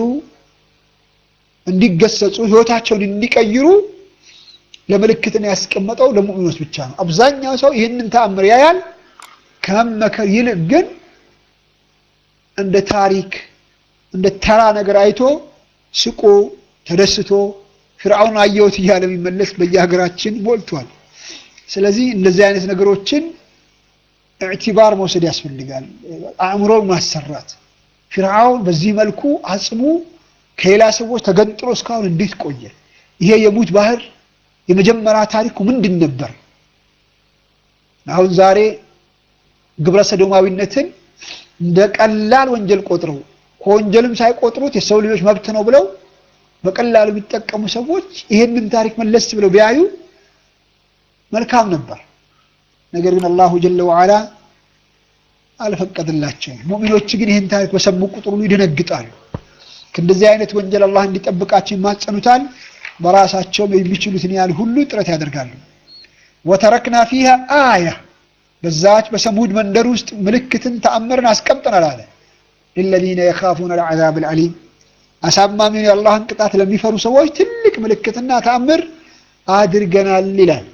እንዲገሰጹ፣ ህይወታቸውን እንዲቀይሩ ለምልክትን ያስቀመጠው ለሙእሚኖች ብቻ ነው። አብዛኛው ሰው ይህንን ተአምር ያያል። ከመመከር ይልቅ ግን እንደ ታሪክ እንደ ተራ ነገር አይቶ ስቆ ተደስቶ ፍርዓውን አየሁት እያለ የሚመለስ በየሀገራችን ሞልቷል። ስለዚህ እንደዚህ አይነት ነገሮችን ኢዕቲባር መውሰድ ያስፈልጋል። አእምሮን ማሰራት። ፍርዓውን በዚህ መልኩ አጽሙ ከሌላ ሰዎች ተገንጥሎ እስካሁን እንዴት ቆየ? ይሄ የሙት ባህር የመጀመሪያ ታሪኩ ምንድን ነበር? አሁን ዛሬ ግብረ ሰዶማዊነትን እንደ ቀላል ወንጀል ቆጥረው ከወንጀልም ሳይቆጥሩት የሰው ልጆች መብት ነው ብለው በቀላሉ የሚጠቀሙ ሰዎች ይህንን ታሪክ መለስ ብለው ቢያዩ መልካም ነበር። ነገር ግን አላሁ ጀለ ወዓላ አልፈቀድላቸውም። ሙእሚኖች ግን ይህን ታሪክ በሰሙ ቁጥር ሁሉ ይደነግጣሉ። ከእንደዚህ አይነት ወንጀል አላህ እንዲጠብቃቸው ይማጸኑታል። በራሳቸውም የሚችሉትን ያህል ሁሉ ጥረት ያደርጋሉ። ወተረክና ፊሃ አያ በዛች በሰሙድ መንደር ውስጥ ምልክትን ተአምርን አስቀምጠናል አለ ለለዚነ የኻፉነ ልዓዛብ ልዓሊም አሳማሚውን የአላህን ቅጣት ለሚፈሩ ሰዎች ትልቅ ምልክትና ተአምር አድርገናል ይላል።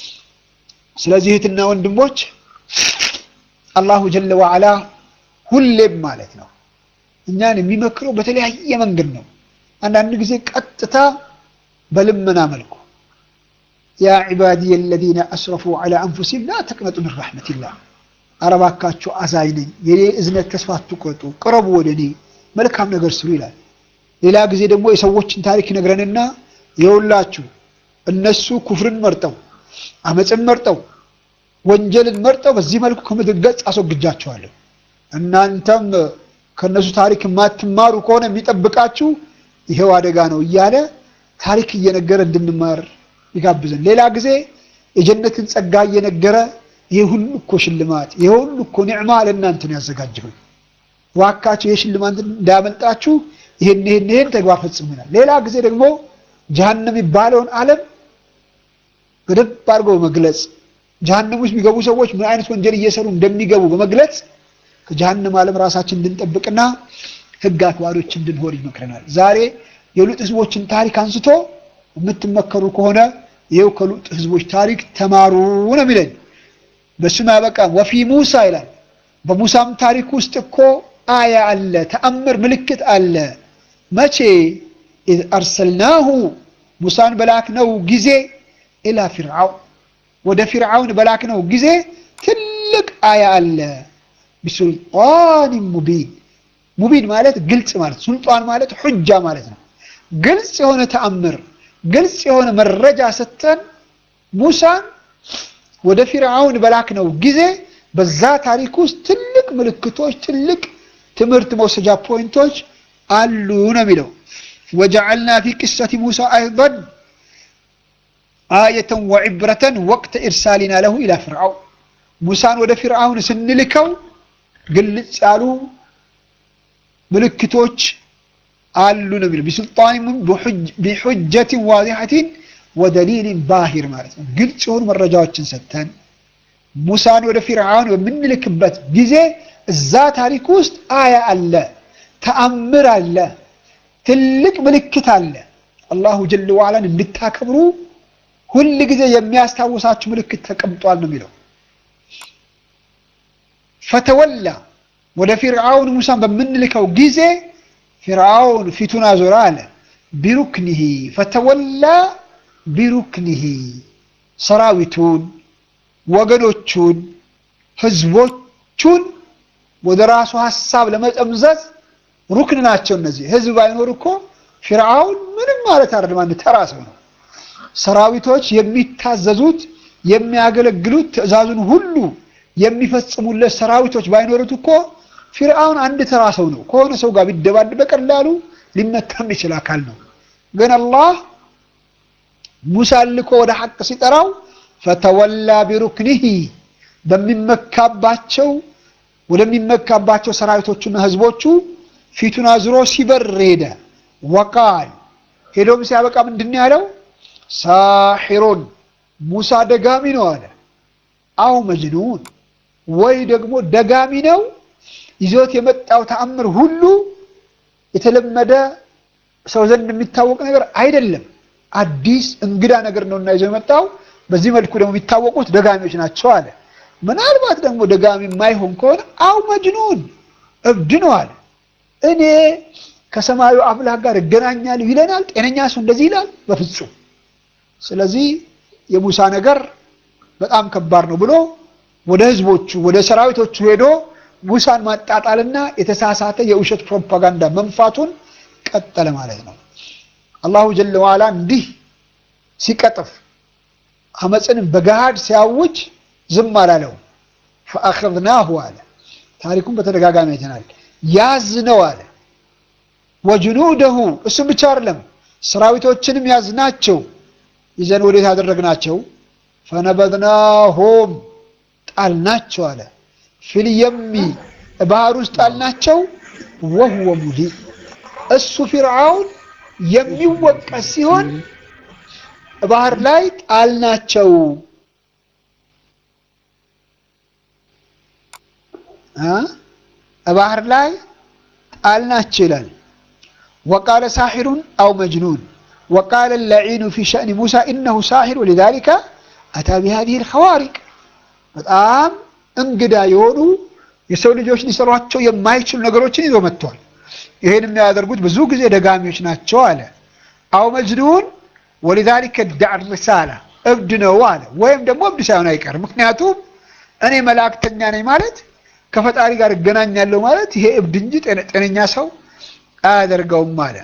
ስለዚህ እህትና ወንድሞች አላሁ ጀለ ወዓላ ሁሌም ማለት ነው እኛን የሚመክረው በተለያየ መንገድ ነው። አንዳንድ ጊዜ ቀጥታ በልመና መልኩ ያ ዒባዲየ አለዚነ አስረፉ ዐላ አንፉሲሂም ላ ተቅነጡ ሚን ረሕመቲላህ፣ ኧረ እባካችሁ አዛኝ ነኝ፣ የኔ እዝነት ተስፋ አትቁረጡ፣ ቅረቡ ወደ እኔ መልካም ነገር ስሩ ይላል። ሌላ ጊዜ ደግሞ የሰዎችን ታሪክ ይነግረንና የውላችሁ እነሱ ኩፍርን መርጠው አመፅን መርጠው ወንጀልን መርጠው በዚህ መልኩ ከምድር ገጽ አስወግጃቸዋለሁ እናንተም ከእነሱ ታሪክ የማትማሩ ከሆነ የሚጠብቃችሁ ይሄው አደጋ ነው እያለ ታሪክ እየነገረ እንድንማር ይጋብዘን። ሌላ ጊዜ የጀነትን ጸጋ እየነገረ ይሄ ሁሉ እኮ ሽልማት፣ ይሄ ሁሉ እኮ ኒዕማ ለእናንተ ነው ያዘጋጀሁ፣ ዋካችሁ ይሄ ሽልማት እንዳያመልጣችሁ ይሄን ይሄን ይሄን ተግባር ፈጽመናል። ሌላ ጊዜ ደግሞ ጀሀነም የሚባለውን ዓለም በደንብ አድርጎ በመግለጽ ጀሀነም ውስጥ የሚገቡ ሰዎች ምን አይነት ወንጀል እየሰሩ እንደሚገቡ በመግለጽ ከጀሀነም ዓለም ራሳችን እንድንጠብቅና ሕግ አክባሪዎች እንድንሆን ይመክረናል። ዛሬ የሉጥ ህዝቦችን ታሪክ አንስቶ የምትመከሩ ከሆነ ይኸው ከሉጥ ህዝቦች ታሪክ ተማሩ ነው የሚለኝ። በስም ያበቃም ወፊ ሙሳ ይላል። በሙሳም ታሪክ ውስጥ እኮ አያ አለ፣ ተአምር ምልክት አለ። መቼ ኢዝ አርሰልናሁ ሙሳን በላክነው ጊዜ ኢላ ፊርዓውን ወደ ፊርዓውን በላክነው ጊዜ ትልቅ አያ አለ። ቢሱልጣን ሙቢን ሙቢን ማለት ግልጽ ማለት ሱልጣን ማለት ሑጃ ማለት ነው። ግልጽ የሆነ ተአምር ግልጽ የሆነ መረጃ ሰጥተን ሙሳን ወደ ፊርዓውን በላክነው ጊዜ በዛ ታሪክ ውስጥ ትልቅ ምልክቶች፣ ትልቅ ትምህርት መውሰጃ ፖይንቶች አሉ ነው የሚለው። ወጀዐልና ፊ ቅሰቲ ሙሳ አይደን አየተን ወዕብረተን ወቅተ ኢርሳሊና ለሁ ኢላ ፍርዓውን ሙሳን ወደ ፊርዓውን ስንልከው ግልጽ ያሉ ምልክቶች አሉ ነው የሚለው። ቢሱልጣን ቢሑጀትን ዋዲሐትን ወደሊልን ባሂር ማለት ነው። ግልጽ የሆኑ መረጃዎችን ሰጥተን ሙሳን ወደ ፊርዓውን በምንልክበት ጊዜ እዛ ታሪክ ውስጥ አያ አለ፣ ተአምር አለ፣ ትልቅ ምልክት አለ። አላሁ ጀለ ዋዕላን እንድታከብሩ ሁል ጊዜ የሚያስታውሳችሁ ምልክት ተቀምጧል ነው የሚለው። ፈተወላ ወደ ፊርዓውን ሙሳን በምንልከው ጊዜ ፊርዓውን ፊቱን አዞረ አለ። ቢሩክኒሂ ፈተወላ ቢሩክኒሂ ሰራዊቱን፣ ወገኖቹን፣ ህዝቦቹን ወደ ራሱ ሀሳብ ለመጠምዘዝ ሩክን ናቸው እነዚህ። ህዝብ ባይኖር እኮ ፊርዓውን ምንም ማለት አይደለም፣ አንድ ተራ ሰው ነው። ሰራዊቶች የሚታዘዙት የሚያገለግሉት ትዕዛዙን ሁሉ የሚፈጽሙለት ሰራዊቶች ባይኖሩት እኮ ፊርዓውን አንድ ተራ ሰው ነው። ከሆነ ሰው ጋር ቢደባድ በቀላሉ ሊመታ የሚችል አካል ነው። ግን አላህ ሙሳን ልኮ ወደ ሐቅ ሲጠራው ፈተወላ ቢሩክኒሂ በሚመካባቸው ወደሚመካባቸው ሰራዊቶቹና ህዝቦቹ ፊቱን አዝሮ ሲበር ሄደ። ወቃል ሄዶም ሲያበቃ ምንድን ያለው ሳሒሩን ሙሳ ደጋሚ ነው አለ። አው መጅኑን ወይ ደግሞ ደጋሚ ነው። ይዞት የመጣው ተአምር ሁሉ የተለመደ ሰው ዘንድ የሚታወቅ ነገር አይደለም። አዲስ እንግዳ ነገር ነውና ይዞ የመጣው በዚህ መልኩ ደግሞ የሚታወቁት ደጋሚዎች ናቸው አለ። ምናልባት ደግሞ ደጋሚ የማይሆን ከሆነ አው መጅኑን እብድ ነው አለ። እኔ ከሰማዩ አምላክ ጋር እገናኛለሁ ይለናል። ጤነኛ ሰው እንደዚህ ይላል? በፍጹም። ስለዚህ የሙሳ ነገር በጣም ከባድ ነው ብሎ ወደ ህዝቦቹ ወደ ሰራዊቶቹ ሄዶ ሙሳን ማጣጣልና የተሳሳተ የውሸት ፕሮፓጋንዳ መንፋቱን ቀጠለ ማለት ነው። አላሁ ጀለ ዋላ እንዲህ ሲቀጥፍ አመፅንም በገሃድ ሲያውጅ ዝም አላለው። ፈአኸዝናሁ አለ። ታሪኩን በተደጋጋሚ አይተናል። ያዝ ነው አለ። ወጅኑደሁ እሱም ብቻ አይደለም ሰራዊቶችንም ያዝናቸው ይዘን ወዴት ያደረግናቸው? ፈነበድናሆም ጣልናቸው አለ። ፊልየሚ ባህር ውስጥ ጣልናቸው። ወህወ ሙሊም እሱ ፊርዓውን የሚወቀስ ሲሆን ባህር ላይ ጣልናቸው ባህር ላይ ጣልናቸው ይላል። ወቃለ ሳሒሩን አው መጅኑን ወቃለ ለዒኑ ፊ ሸእኒ ሙሳ ኢነሁ ሳሒር ወሊዛሊከ አታ ቢሃዚህ ልኸዋሪቅ በጣም እንግዳ የሆኑ የሰው ልጆች ሊሰሯቸው የማይችሉ ነገሮችን ይዞ መጥቷል። ይህን የሚያደርጉት ብዙ ጊዜ ደጋሚዎች ናቸው አለ። አው መጅኑን ወሊዛሊከ ዳዕ ሪሳላ እብድ ነው አለ። ወይም ደግሞ እብድ ሳይሆን አይቀርም። ምክንያቱም እኔ መላእክተኛ ነኝ ማለት ከፈጣሪ ጋር እገናኛለሁ ማለት ይሄ እብድ እንጂ ጤነኛ ሰው አያደርገውም አለ።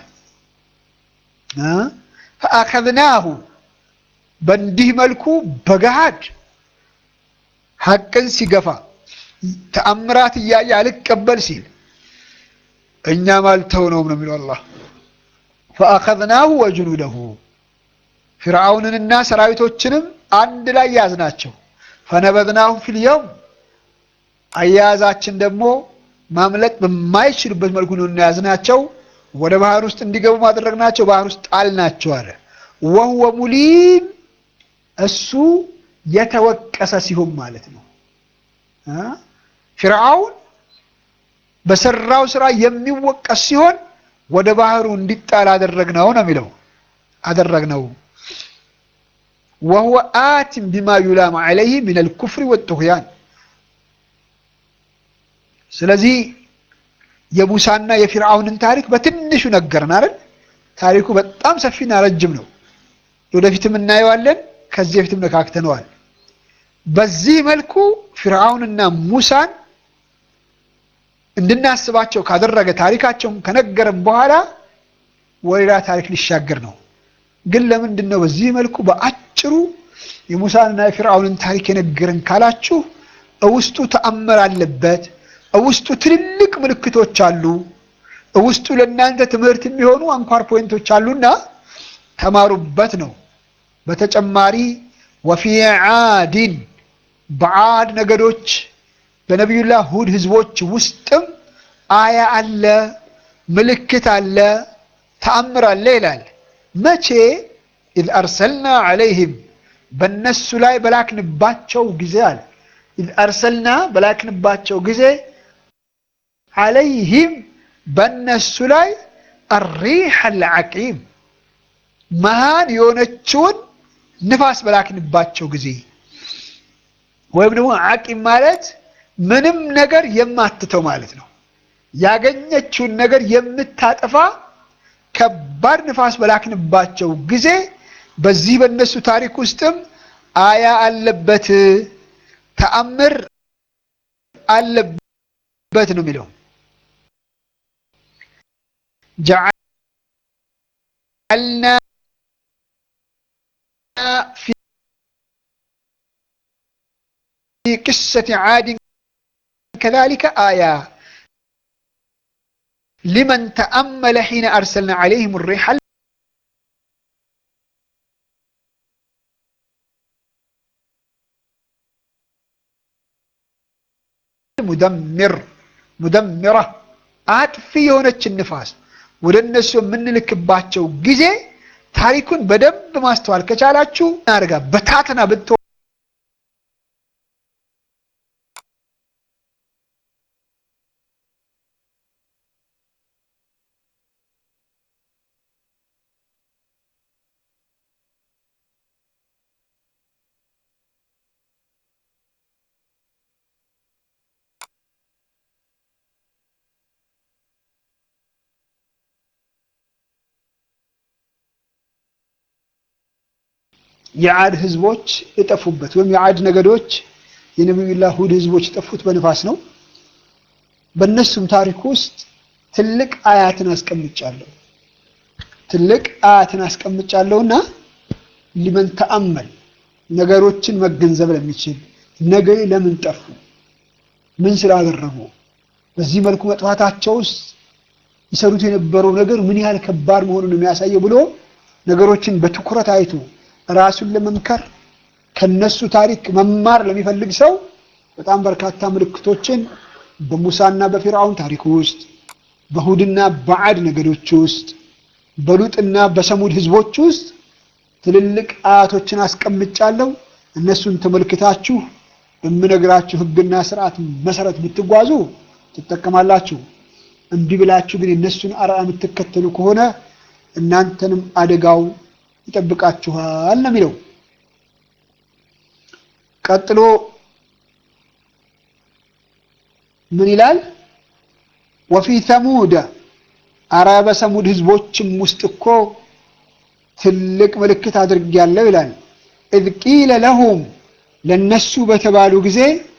ፈአኸዝናሁ በእንዲህ መልኩ በገሃድ ሐቅን ሲገፋ ተአምራት እያየ አልቀበል ሲል እኛም አልተውነውም ነው የሚለው አላህ። ፈአኸዝናሁ ወጅኑደሁ ፊርዓውንንና ሰራዊቶችንም አንድ ላይ ያዝናቸው። ፈነበዝናሁ ፊልየውም አያያዛችን ደግሞ ማምለጥ በማይችሉበት መልኩ ነው እናያዝናቸው። ወደ ባህር ውስጥ እንዲገቡ ማድረግናቸው፣ ባህር ውስጥ ጣልናቸው አለ። ወህወ ሙሊም እሱ የተወቀሰ ሲሆን ማለት ነው። ፊርዓውን በሰራው ስራ የሚወቀስ ሲሆን ወደ ባህሩ እንዲጣል አደረግነው ነው የሚለው አደረግነው። ወህወ አቲም ቢማ ዩላም ዐለይህ ሚነል ኩፍሪ ወጡግያን ስለዚህ የሙሳና የፊርዓውንን ታሪክ በትንሹ ነገርን አይደል? ታሪኩ በጣም ሰፊና ረጅም ነው። ወደፊትም እናየዋለን። ከዚህ በፊትም ነካክተነዋል። በዚህ መልኩ ፊርዓውንና ሙሳን እንድናስባቸው ካደረገ ታሪካቸውን ከነገረን በኋላ ወሌላ ታሪክ ሊሻገር ነው። ግን ለምንድን ነው በዚህ መልኩ በአጭሩ የሙሳንና የፊርዓውንን ታሪክ የነገረን ካላችሁ ውስጡ ተአምር አለበት። ውስጡ ትልልቅ ምልክቶች አሉ። ውስጡ ለእናንተ ትምህርት የሚሆኑ አንኳር ፖይንቶች አሉና ተማሩበት ነው። በተጨማሪ ወፊ ዓዲን በዓድ ነገዶች በነቢዩላህ ሁድ ህዝቦች ውስጥም አያ አለ፣ ምልክት አለ፣ ተአምር አለ ይላል። መቼ ኢዝ አርሰልና ዐለይህም በእነሱ ላይ በላክንባቸው ጊዜ አለ ኢዝ አርሰልና በላክንባቸው ጊዜ ዐለይህም በእነሱ ላይ አሪሕ አልዓቂም መሃን የሆነችውን ንፋስ በላክንባቸው ጊዜ ወይም ደግሞ ዓቂም ማለት ምንም ነገር የማትተው ማለት ነው። ያገኘችውን ነገር የምታጠፋ ከባድ ንፋስ በላክንባቸው ጊዜ በዚህ በእነሱ ታሪክ ውስጥም አያ አለበት፣ ተአምር አለበት ነው የሚለው ጀዐልና ፊ ቅሰት ዓድን ከዛሊከ አያ ሊመን ተአመለ ሒነ አርሰልና ዐለይሂም ሪሕ ሙደምር ሙደምራ አጥፊ የሆነችን ንፋስ ወደ እነሱ የምንልክባቸው ጊዜ ታሪኩን በደንብ ማስተዋል ከቻላችሁ አድርጋ በታተና ብት የዓድ ህዝቦች የጠፉበት ወይም የዓድ ነገዶች የነቢዩላህ ሁድ ህዝቦች የጠፉት በንፋስ ነው። በእነሱም ታሪክ ውስጥ ትልቅ አያትን አስቀምጫለሁ ትልቅ አያትን አስቀምጫለሁና ሊመን ተአመል ነገሮችን መገንዘብ ለሚችል ነገ ለምን ጠፉ፣ ምን ስላደረጉ፣ በዚህ መልኩ መጥፋታቸው ውስጥ ይሰሩት የነበረው ነገር ምን ያህል ከባድ መሆኑን የሚያሳየው ብሎ ነገሮችን በትኩረት አይቶ ራሱን ለመምከር ከነሱ ታሪክ መማር ለሚፈልግ ሰው በጣም በርካታ ምልክቶችን በሙሳና በፊርዓውን ታሪክ ውስጥ በሁድና በዓድ ነገዶች ውስጥ በሉጥና በሰሙድ ህዝቦች ውስጥ ትልልቅ አያቶችን አስቀምጫለሁ። እነሱን ተመልክታችሁ በምነግራችሁ ህግና ስርዓት መሰረት ብትጓዙ ትጠቀማላችሁ። እምቢ ብላችሁ ግን የእነሱን አርአያ የምትከተሉ ከሆነ እናንተንም አደጋው ይጠብቃችኋል ነው የሚለው። ቀጥሎ ምን ይላል? ወፊ ተሙደ አረ በሰሙድ ህዝቦችም ውስጥ እኮ ትልቅ ምልክት አድርጌያለሁ ይላል። ኢዝ ቂለ ለሁም ለነሱ በተባሉ ጊዜ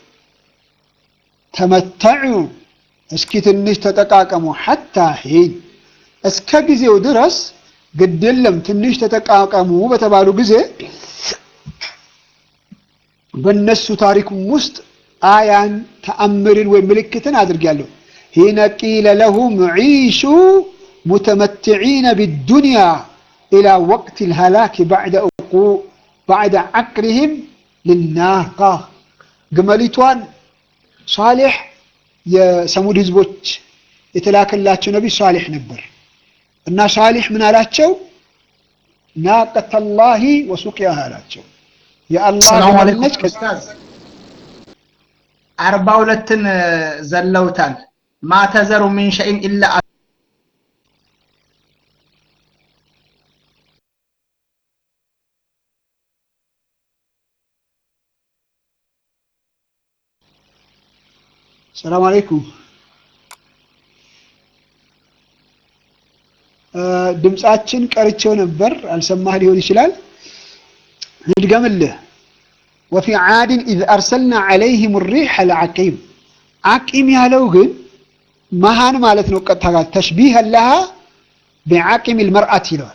ተመተዑ እስኪ ትንሽ ተጠቃቀሙ፣ ሐታ ሒን እስከ ጊዜው ድረስ ግድ የለም ትንሽ ተጠቃቀሙ በተባሉ ጊዜ በነሱ ታሪክም ውስጥ አያን ተአምርን ወይም ምልክትን አድርጌያለሁ። ሒነ ቂለ ለሁም ዒሹ ሙተመትዒነ ቢዱንያ ኢላ ወቅት ልሃላክ ባዕደ ዓቅሪህም ልናቃ ግመሊቷን ሷሌሕ የሰሙድ ህዝቦች የተላከላቸው ነቢይ ሷሌሕ ነበር እና ሷሌሕ ምን አላቸው? ናቀተላሂ ወሱቅያሃ አላቸው። ሰላም አለይኩም ኡስታዝ፣ አርባ ሁለትን ዘለውታል። ማተዘሩ ሚን ሸይን ኢላ ሰላም አለይኩም። ድምፃችን ቀርቼው ነበር፣ አልሰማህ ሊሆን ይችላል። ልድገምልህ። ወፊ ዓድን ኢዝ አርሰልና ዓለይህም ሪሕ ልዓቂም ዓቂም ያለው ግን መሃን ማለት ነው። ቀጥታ ጋር ተሽቢህ ለሃ ቢዓቂም ልመርአት ይለዋል።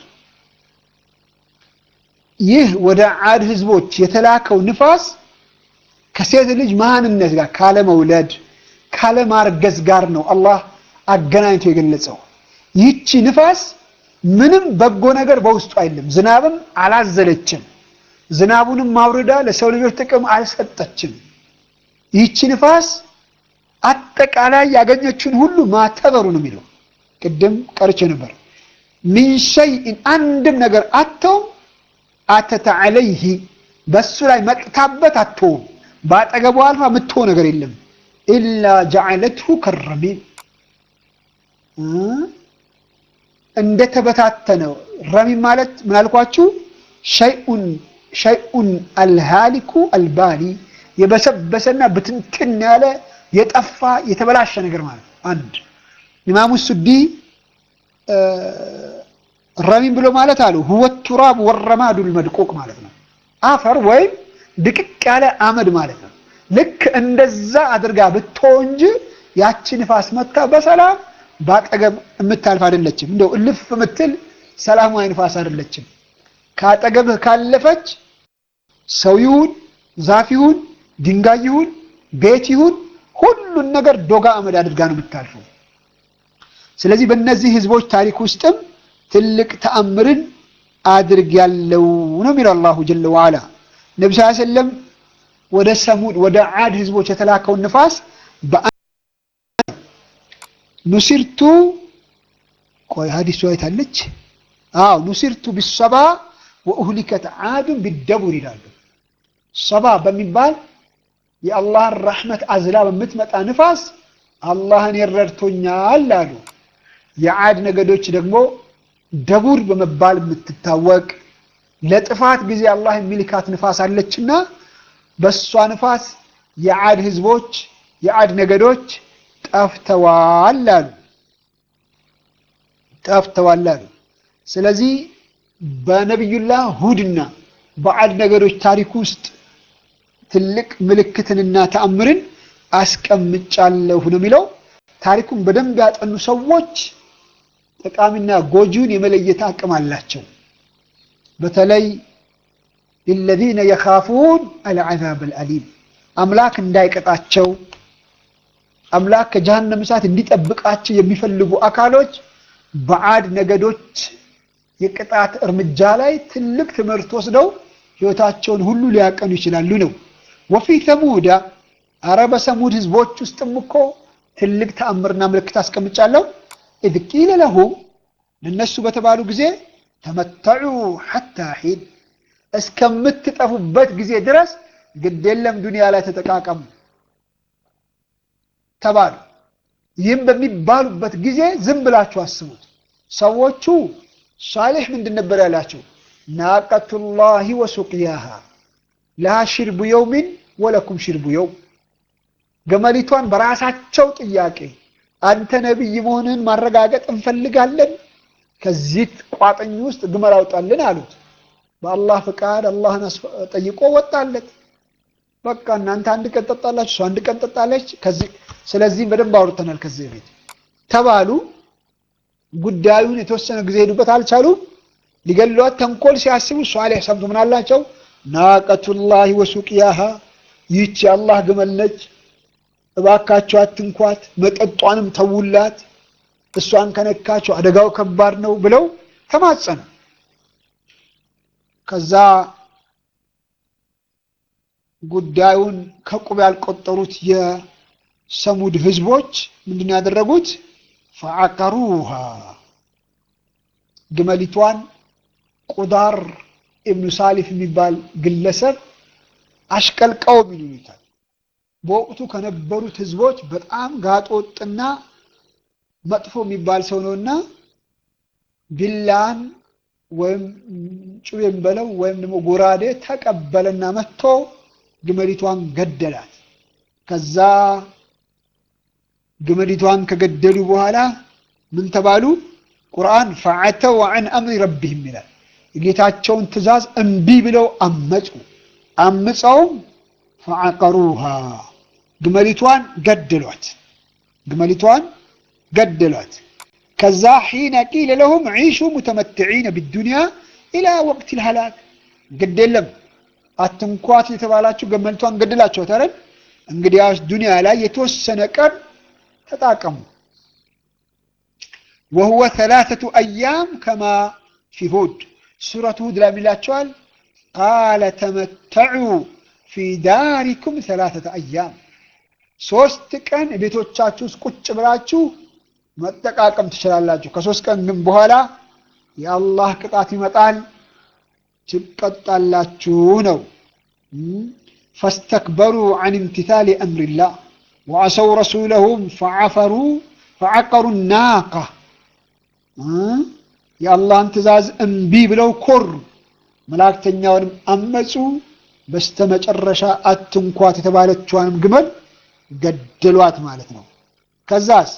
ይህ ወደ ዓድ ህዝቦች የተላከው ንፋስ ከሴት ልጅ መሃንነት ጋር ካለመውለድ ካለማርገዝ ጋር ነው አላህ አገናኝቶ የገለጸው። ይህቺ ንፋስ ምንም በጎ ነገር በውስጡ አይደለም። ዝናብም አላዘለችም። ዝናቡንም ማውረዳ ለሰው ልጆች ጥቅም አልሰጠችም። ይህቺ ንፋስ አጠቃላይ ያገኘችውን ሁሉ ማተበሩ ነው የሚለው። ቅድም ቀርቼ ነበር። ሚን ሸይእን አንድም ነገር አተውም አተተ ዐለይህ በሱ ላይ መጥታበት አትወውም። በአጠገቡ አልፋ የምትሆ ነገር የለም። ኢላ ጀዐለትሁ ከረሚም እንደተበታተነው ረሚም ማለት ምን አልኳችሁ? ሸይኡን ሸይኡን አልሃሊኩ አልባሊ የበሰበሰና ብትንትን ያለ የጠፋ የተበላሸ ነገር ማለት ነው። አንድ ኢማሙ ሱዲ ረሚም ብሎ ማለት አሉ ሁወ ቱራብ ወረማዱል መድቁቅ ማለት ነው። አፈር ወይም ድቅቅ ያለ አመድ ማለት ነው። ልክ እንደዛ አድርጋ ብትሆ እንጂ ያቺ ንፋስ መታ በሰላም በአጠገብ የምታልፍ አይደለችም። እንደው እልፍ የምትል ሰላማዊ ንፋስ አይደለችም። ከአጠገብህ ካለፈች ሰው ይሁን ዛፍ ይሁን ድንጋይ ይሁን ቤት ይሁን ሁሉን ነገር ዶጋ አመድ አድርጋ ነው የምታልፈው። ስለዚህ በእነዚህ ህዝቦች ታሪክ ውስጥም ትልቅ ተአምርን አድርጌያለሁ ነው የሚለው አላሁ ጀለ ወዓላ። ነቢ ስ ሰለም ወደ ሰሙድ ወደ ዓድ ህዝቦች የተላከውን ንፋስ ኑሲርቱ ቆይ ሀዲሱ አይታለች። አዎ ኑሲርቱ ቢሰባ ወኡህሊከት ዓዱን ቢደቡር ይላሉ። ሰባ በሚባል የአላህን ረሕመት አዝላ በምትመጣ ንፋስ አላህን ይረድቶኛል አሉ። የዓድ ነገዶች ደግሞ ደቡር በመባል የምትታወቅ ለጥፋት ጊዜ አላህ የሚልካት ንፋስ አለችና በእሷ ንፋስ የዓድ ህዝቦች የዓድ ነገዶች ጠፍተዋል አሉ ጠፍተዋል አሉ። ስለዚህ በነቢዩላህ ሁድና በዓድ ነገዶች ታሪክ ውስጥ ትልቅ ምልክትንና ተአምርን አስቀምጫለሁ ነው የሚለው። ታሪኩን በደንብ ያጠኑ ሰዎች ጠቃሚና ጎጂውን የመለየት አቅም አላቸው። በተለይ ሊለዚነ የኻፉን አልዓዛብ አልአሊም አምላክ እንዳይቀጣቸው አምላክ ከጀሃነም እሳት እንዲጠብቃቸው የሚፈልጉ አካሎች በዓድ ነገዶች የቅጣት እርምጃ ላይ ትልቅ ትምህርት ወስደው ህይወታቸውን ሁሉ ሊያቀኑ ይችላሉ ነው። ወፊ ተሙዳ አረ በሰሙድ ህዝቦች ውስጥም እኮ ትልቅ ተአምርና ምልክት አስቀምጫለሁ። ኢዝ ቂለ ለሁም ለነሱ በተባሉ ጊዜ ተመተዑ ሐታ ሒን እስከምትጠፉበት ጊዜ ድረስ ግድ የለም ዱንያ ላይ ተጠቃቀሙ ተባሉ። ይህም በሚባሉበት ጊዜ ዝም ብላችሁ አስቡት። ሰዎቹ ሷሌሕ ምንድን ነበር ያላቸው? ናቀቱላሂ ወሱቅያሃ ለሃ ሽርቡ የውሚን ወለኩም ሽርቡ የውም ገመሊቷን በራሳቸው ጥያቄ አንተ ነቢይ መሆንህን ማረጋገጥ እንፈልጋለን፣ ከዚህ ቋጥኝ ውስጥ ግመል አውጣልን አሉት። በአላህ ፈቃድ አላህን ጠይቆ ወጣለት። በቃ እናንተ አንድ ቀን ጠጣላችሁ፣ እሱ አንድ ቀን ጠጣለች። ስለዚህም በደንብ አውርተናል ከዚህ በፊት ተባሉ። ጉዳዩን የተወሰነ ጊዜ ሄዱበት፣ አልቻሉም። ሊገሏት ተንኮል ሲያስቡ ሷሌሕ ሰምቶ ምን አላቸው? ናቀቱላሂ ወሱቅያሃ ይህች የአላህ ግመል ነች፣ እባካቸው አትንኳት፣ መጠጧንም ተውላት፣ እሷን ከነካቸው አደጋው ከባድ ነው ብለው ተማጸኑ። ከዛ ጉዳዩን ከቁብ ያልቆጠሩት የሰሙድ ህዝቦች ምንድን ያደረጉት? ፈዐቀሩሃ ግመሊቷን ቁዳር ኢብኑ ሳሊፍ የሚባል ግለሰብ አሽቀልቀው ይሉታል። በወቅቱ ከነበሩት ህዝቦች በጣም ጋጦጥና መጥፎ የሚባል ሰው ነውና ቢላን ወይም ጩቤን በለው ወይም ደግሞ ጎራዴ ተቀበለና መጥቶ ግመሊቷን ገደላት። ከዛ ግመሊቷን ከገደሉ በኋላ ምን ተባሉ? ቁርአን ፈዐተው ዐን አምሪ ረቢህም ይላል። የጌታቸውን ትእዛዝ እምቢ ብለው አመፁ። አምፀውም ፈዐቀሩሃ ግመሊቷን ገደሏት። ግመሊቷን ገደሏት። ከዛ ሒነ ቂለ ለሁም ዒሹ ሙተመትዒነ ቢዱንያ ኢላ ወቅት ልሃላክ ግድ የለም አትንኳት የተባላችሁ ገመልቷን ገድላችኋት አይደል? እንግዲያውስ ዱንያ ላይ የተወሰነ ቀን ተጣቀሙ። ወሁወ ሰላሰቱ አያም ከማ ፊ ሁድ ሱረቱ ሁድ ላይ የሚላቸዋል ቃለ ተመተዑ ፊ ዳሪኩም ሰላሰተ አያም ሶስት ቀን ቤቶቻችሁ ውስጥ ቁጭ ብላችሁ መጠቃቀም ትችላላችሁ። ከሶስት ቀን ግን በኋላ የአላህ ቅጣት ይመጣል፣ ትቀጣላችሁ ነው። ፈስተክበሩ ዐን እምቲታሊ አምሪላህ ወዐሰው ረሱለሁም ፈዐፈሩ ፈዐቀሩ ናቃ የአላህን ትእዛዝ እምቢ ብለው ኮሩ፣ መላእክተኛውንም አመፁ። በስተመጨረሻ አትንኳት የተባለችዋንም ግመል ገደሏት ማለት ነው። ከዛስ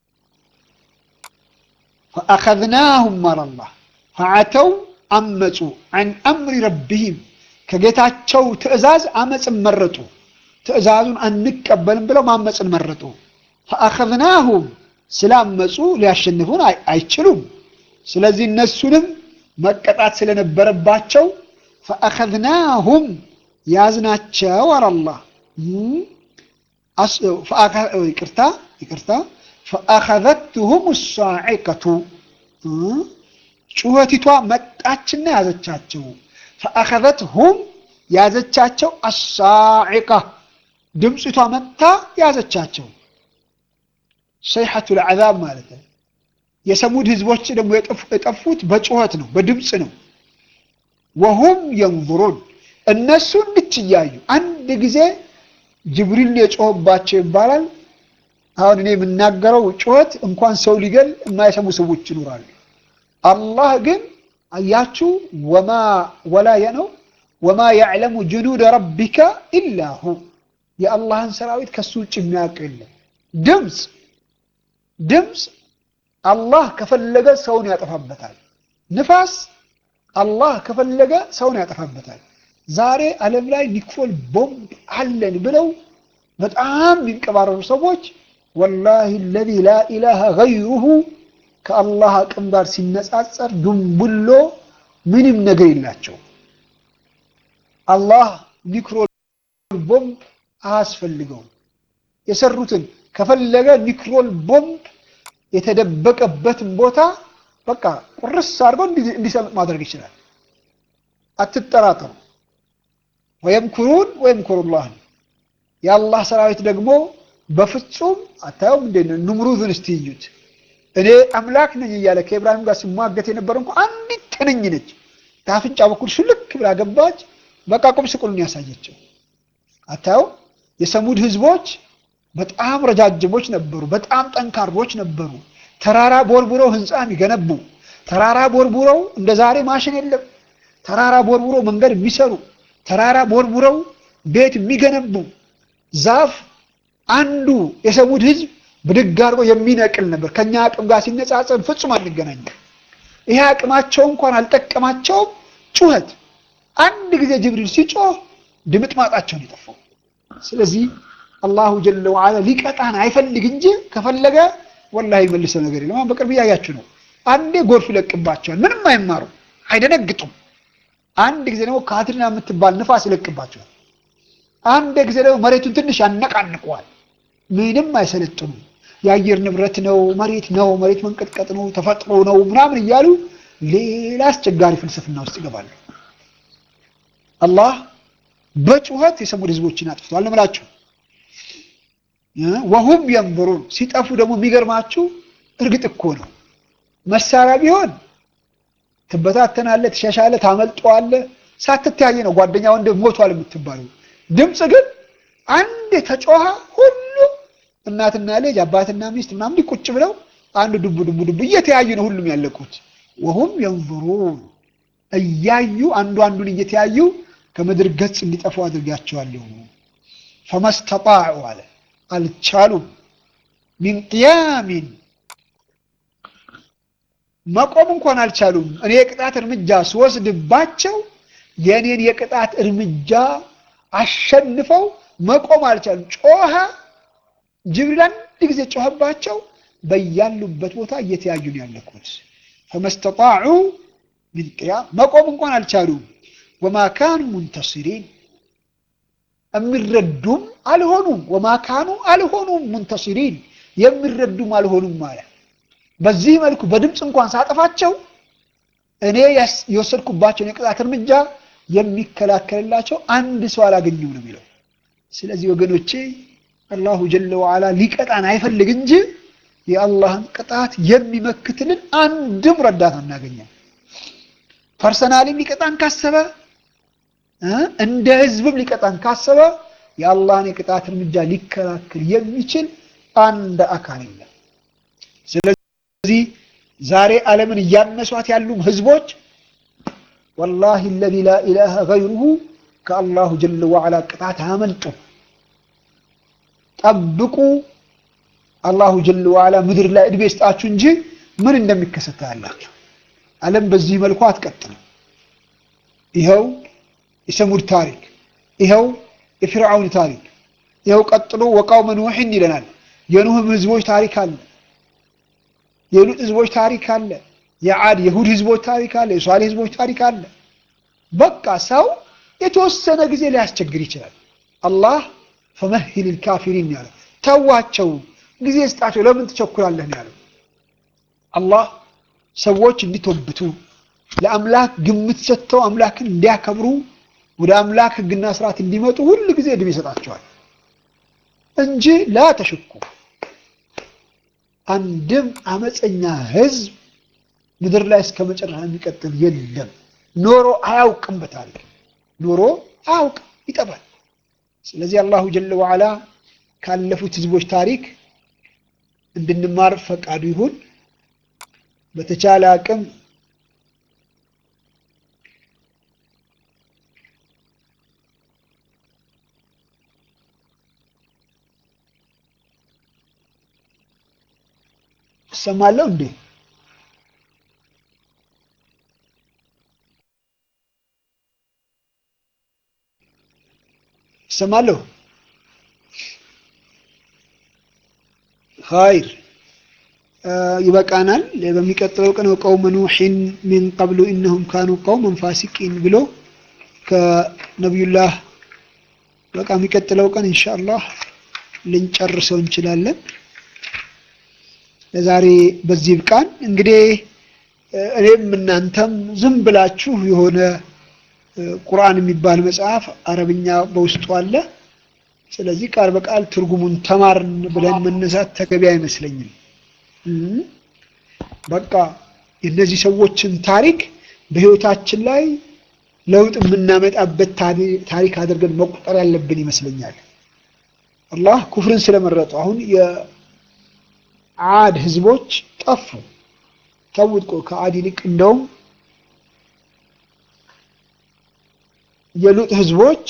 ፈአኸዝናሁም አላላህ ፈዐተው አመፁ ዐን አምሪ ረቢሂም ከጌታቸው ትእዛዝ አመፅን መረጡ። ትእዛዙን አንቀበልም ብለው ማመፅን መረጡ። ፈአኸዝናሁም ስላመፁ ሊያሸንፉን አይችሉም። ስለዚህ እነሱንም መቀጣት ስለነበረባቸው ፈአኸዝናሁም ያዝናቸው አላላህ ይቅርታ ይቅርታ ፈአኸዘትሁም ሳዒቀቱ ጩኸቲቷ መጣችና ያዘቻቸው። ፈአኸዘትሁም ያዘቻቸው አሳዒቃ ድምፅቷ መጥታ ያዘቻቸው። ሰይሐቱ ልዓዛብ ማለት ነው። የሰሙድ ህዝቦች ደግሞ የጠፉት በጩኸት ነው፣ በድምፅ ነው። ወሁም የንظሩን እነሱ እንድች እያዩ አንድ ጊዜ ጅብሪል የጮኸባቸው ይባላል። አሁን እኔ የምናገረው ጩኸት እንኳን ሰው ሊገል የማይሰሙ ሰዎች ይኖራሉ። አላህ ግን አያችሁ ወማ ወላየ ነው ወማ ያዕለሙ ጅኑደ ረቢከ ኢላ ሁ የአላህን ሰራዊት ከሱ ውጭ የሚያውቅ የለም። ድምፅ ድምፅ አላህ ከፈለገ ሰውን ያጠፋበታል። ንፋስ አላህ ከፈለገ ሰውን ያጠፋበታል። ዛሬ ዓለም ላይ ኒኮል ቦምብ አለን ብለው በጣም የሚንቀባረሩ ሰዎች ወላሂ አለዚ ላ ኢላሃ ገይሩሁ ከአላህ አቅም ጋር ሲነጻጸር ድንቡሎ ምንም ነገር የላቸው። አላህ ኒክሮል ቦምብ አያስፈልገውም። የሰሩትን ከፈለገ ኒክሮል ቦምብ የተደበቀበትን ቦታ በቃ ቁርስ አድርገው እንዲሰምጥ ማድረግ ይችላል። አትጠራጠሩ። ወየምኩሩን ወየምኩሩላህ የአላህ ሰራዊት ደግሞ በፍጹም አታየውም እንዴ? ንምሩዝን እስቲ እዩት። እኔ አምላክ ነኝ እያለ ከኢብራሂም ጋር ሲሟገት የነበረ እንኳ አንዲት ትንኝ ነች። ከአፍንጫ በኩል ሹልክ ብላ ገባች። በቃ ቁም ስቅሉን ያሳየችው። አታየው? የሰሙድ ህዝቦች በጣም ረጃጅሞች ነበሩ። በጣም ጠንካሮች ነበሩ። ተራራ ቦርቡረው ህንፃ የሚገነቡ ተራራ ቦርቡረው እንደ ዛሬ ማሽን የለም። ተራራ ቦርቡረው መንገድ የሚሰሩ ተራራ ቦርቡረው ቤት የሚገነቡ ዛፍ አንዱ የሰሙድ ህዝብ ብድግ አድርጎ የሚነቅል ነበር። ከኛ አቅም ጋር ሲነጻጸር ፍጹም አንገናኝም። ይሄ አቅማቸው እንኳን አልጠቀማቸውም። ጩኸት አንድ ጊዜ ጅብሪል ሲጮህ ድምጥ ማጣቸውን የጠፋው። ስለዚህ አላሁ ጀለ ወዓላ ሊቀጣን አይፈልግ እንጂ ከፈለገ ወላሂ መልሰው ነገር የለም። በቅርብ እያያችሁ ነው። አንዴ ጎርፍ ይለቅባቸዋል። ምንም አይማሩ፣ አይደነግጡም። አንድ ጊዜ ደግሞ ካትሪና የምትባል ንፋስ ይለቅባቸዋል። አንድ ጊዜ ደግሞ መሬቱን ትንሽ ያነቃንቀዋል። ምንም አይሰለጥኑም። የአየር ንብረት ነው፣ መሬት ነው፣ መሬት መንቀጥቀጥ ነው፣ ተፈጥሮ ነው ምናምን እያሉ ሌላ አስቸጋሪ ፍልስፍና ውስጥ ይገባሉ። አላህ በጩኸት የሰሙድ ህዝቦችን አጥፍተዋል ነው የምላችሁ። ወሁም የንብሩን ሲጠፉ ደግሞ የሚገርማችሁ እርግጥ እኮ ነው መሳሪያ ቢሆን ትበታተናለህ፣ ትሸሻለህ፣ ታመልጠዋለህ። ሳትተያየ ነው ጓደኛ ወንድ ሞቷል የምትባለው። ድምፅ ግን አንድ የተጮኸ ሁሉ እናትና ልጅ አባትና ሚስት ምናምን ቁጭ ብለው አንድ ዱቡ ዱቡ ዱቡ እየተያዩ ነው ሁሉም ያለቁት። ወሁም የንظሩን እያዩ አንዱ አንዱን እየተያዩ ከምድር ገጽ እንዲጠፉ አድርጋቸዋለሁ። ፈመስተጣዑ አለ አልቻሉም። ሚን ቅያሚን መቆም እንኳን አልቻሉም። እኔ የቅጣት እርምጃ ስወስድባቸው የእኔን የቅጣት እርምጃ አሸንፈው መቆም አልቻሉም። ጮኸ ጅብሪል አንድ ጊዜ ጮኸባቸው። በያሉበት ቦታ እየተያዩ ነው ያለኩት። ፈመስተጣዑ ሚን ቅያም መቆም እንኳን አልቻሉም። ወማ ካኑ ሙንተሲሪን የሚረዱም አልሆኑም። ወማ ካኑ አልሆኑም ሙንተሲሪን የሚረዱም አልሆኑም ማለት በዚህ መልኩ በድምፅ እንኳን ሳጠፋቸው እኔ የወሰድኩባቸውን የቅጣት እርምጃ የሚከላከልላቸው አንድ ሰው አላገኘም ነው የሚለው። ስለዚህ ወገኖቼ አላሁ ጀለ ወዓላ ሊቀጣን አይፈልግ እንጂ የአላህን ቅጣት የሚመክትልን አንድም ረዳት አናገኘም። ፐርሰናሊም ሊቀጣን ካሰበ እንደ ህዝብም ሊቀጣን ካሰበ የአላህን የቅጣት እርምጃ ሊከላከል የሚችል አንድ አካል የለም። ስለዚህ ዛሬ ዓለምን እያነሷት ያሉ ህዝቦች ወላሂ አለዚ ላ ኢላሃ ገይሩሁ ከአላሁ ጀለ ወዓላ ቅጣት አያመልጡም። ጠብቁ። አላሁ ጀለ ወዓላ ምድር ላይ እድሜ ይስጣችሁ እንጂ ምን እንደሚከሰት ያላችሁ። ዓለም በዚህ መልኩ አትቀጥልም። ይኸው የሰሙድ ታሪክ፣ ይኸው የፊርዓውን ታሪክ፣ ይኸው ቀጥሎ ወቃውመ ኑሕን ይለናል። የኑህም ህዝቦች ታሪክ አለ። የሉጥ ህዝቦች ታሪክ አለ። የዓድ የሁድ ህዝቦች ታሪክ አለ። የሷሌ ህዝቦች ታሪክ አለ። በቃ ሰው የተወሰነ ጊዜ ሊያስቸግር ይችላል። አላህ ፈመሂል ልካፊሪን ያለው ተዋቸው፣ ጊዜ ስጣቸው፣ ለምን ትቸኩላለህ ነው ያለው። አላህ ሰዎች እንዲቶብቱ ለአምላክ ግምት ሰጥተው አምላክን እንዲያከብሩ ወደ አምላክ ህግና ስርዓት እንዲመጡ ሁል ጊዜ እድሜ ይሰጣቸዋል እንጂ ላ ተሽኩ አንድም አመፀኛ ህዝብ ምድር ላይ እስከ መጨረሻ የሚቀጥል የለም። ኖሮ አያውቅም፣ በታሪክ ኖሮ አያውቅም፣ ይጠፋል። ስለዚህ አላሁ ጀለ ወዓላ ካለፉት ህዝቦች ታሪክ እንድንማር ፈቃዱ ይሁን። በተቻለ አቅም እሰማለሁ እንዴ? እሰማለሁ። ኸይር ይበቃናል። በሚቀጥለው ቀን ወቀውመ ኑሕን ሚን ቀብሉ ኢነሁም ካኑ ቀውመን ፋሲቂን ብሎ ከነቢዩላህ በቃ የሚቀጥለው ቀን ኢንሻአላህ ልንጨርሰው እንችላለን። ለዛሬ በዚህ ብቃን። እንግዲህ እኔም እናንተም ዝም ብላችሁ የሆነ ቁርአን የሚባል መጽሐፍ አረብኛ በውስጡ አለ። ስለዚህ ቃል በቃል ትርጉሙን ተማርን ብለን መነሳት ተገቢ አይመስለኝም። በቃ የእነዚህ ሰዎችን ታሪክ በህይወታችን ላይ ለውጥ የምናመጣበት ታሪክ አድርገን መቁጠር ያለብን ይመስለኛል። አላህ ኩፍርን ስለመረጡ አሁን የዓድ ህዝቦች ጠፉ። ተውጥቆ ከዓድ ይልቅ እንደውም የሉጥ ህዝቦች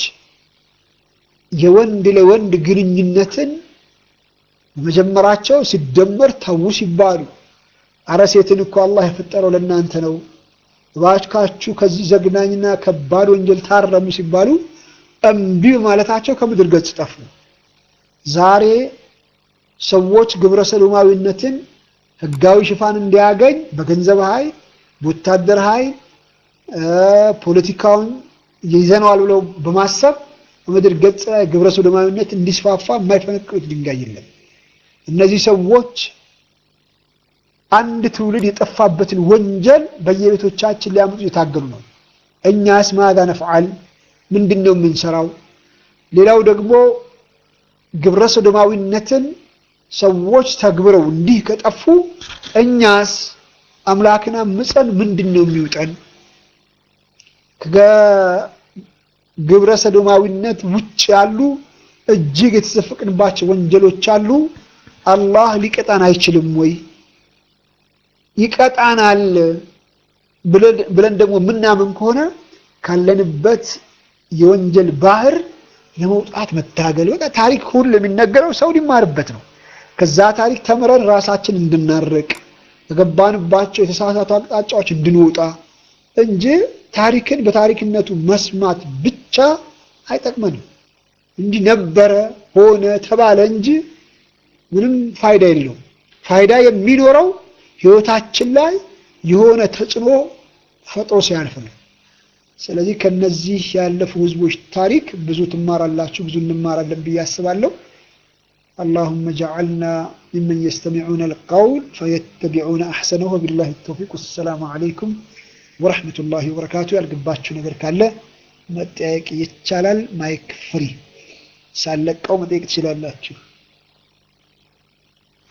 የወንድ ለወንድ ግንኙነትን በመጀመራቸው ሲደመር ተዉ ሲባሉ አረ ሴትን እኮ አላህ የፈጠረው ለእናንተ ነው፣ እባካችሁ ከዚህ ዘግናኝና ከባድ ወንጀል ታረሙ ሲባሉ እምቢ ማለታቸው ከምድር ገጽ ጠፉ። ዛሬ ሰዎች ግብረ ሰዶማዊነትን ህጋዊ ሽፋን እንዲያገኝ በገንዘብ ኃይል፣ በወታደር ኃይል ፖለቲካውን ይዘነዋል ብለው በማሰብ በምድር ገጽ ላይ ግብረ ሰዶማዊነት እንዲስፋፋ የማይፈነቅሉት ድንጋይ የለም። እነዚህ ሰዎች አንድ ትውልድ የጠፋበትን ወንጀል በየቤቶቻችን ሊያመጡ እየታገሉ ነው። እኛስ ማዛ ነፍዓል ምንድን ነው የምንሰራው? ሌላው ደግሞ ግብረ ሰዶማዊነትን ሰዎች ተግብረው እንዲህ ከጠፉ እኛስ አምላክን አምፀን ምንድን ነው የሚውጠን? ከግብረ ሰዶማዊነት ውጭ ያሉ እጅግ የተዘፈቅንባቸው ወንጀሎች አሉ። አላህ ሊቀጣን አይችልም ወይ? ይቀጣናል ብለን ደግሞ ምናምን ከሆነ ካለንበት የወንጀል ባህር ለመውጣት መታገል። በቃ ታሪክ ሁሉ የሚነገረው ሰው ሊማርበት ነው። ከዛ ታሪክ ተምረን ራሳችን እንድናርቅ ከገባንባቸው የተሳሳቱ አቅጣጫዎች እንድንወጣ እንጂ ታሪክን በታሪክነቱ መስማት ብቻ አይጠቅመንም። እንዲህ ነበረ ሆነ ተባለ እንጂ ምንም ፋይዳ የለውም። ፋይዳ የሚኖረው ህይወታችን ላይ የሆነ ተጽዕኖ ፈጥሮ ሲያልፍ ነው። ስለዚህ ከነዚህ ያለፉ ህዝቦች ታሪክ ብዙ ትማራላችሁ፣ ብዙ እንማራለን ብዬ አስባለሁ። اللهم اجعلنا ممن يستمعون القول فيتبعون احسنه وبالله التوفيق والسلام عليكم ورحمة الله وبركاته ያልገባችሁ ነገር ካለ መጠየቅ ይቻላል። ማይክ ፍሪ ሳለቀው መጠየቅ ትችላላችሁ።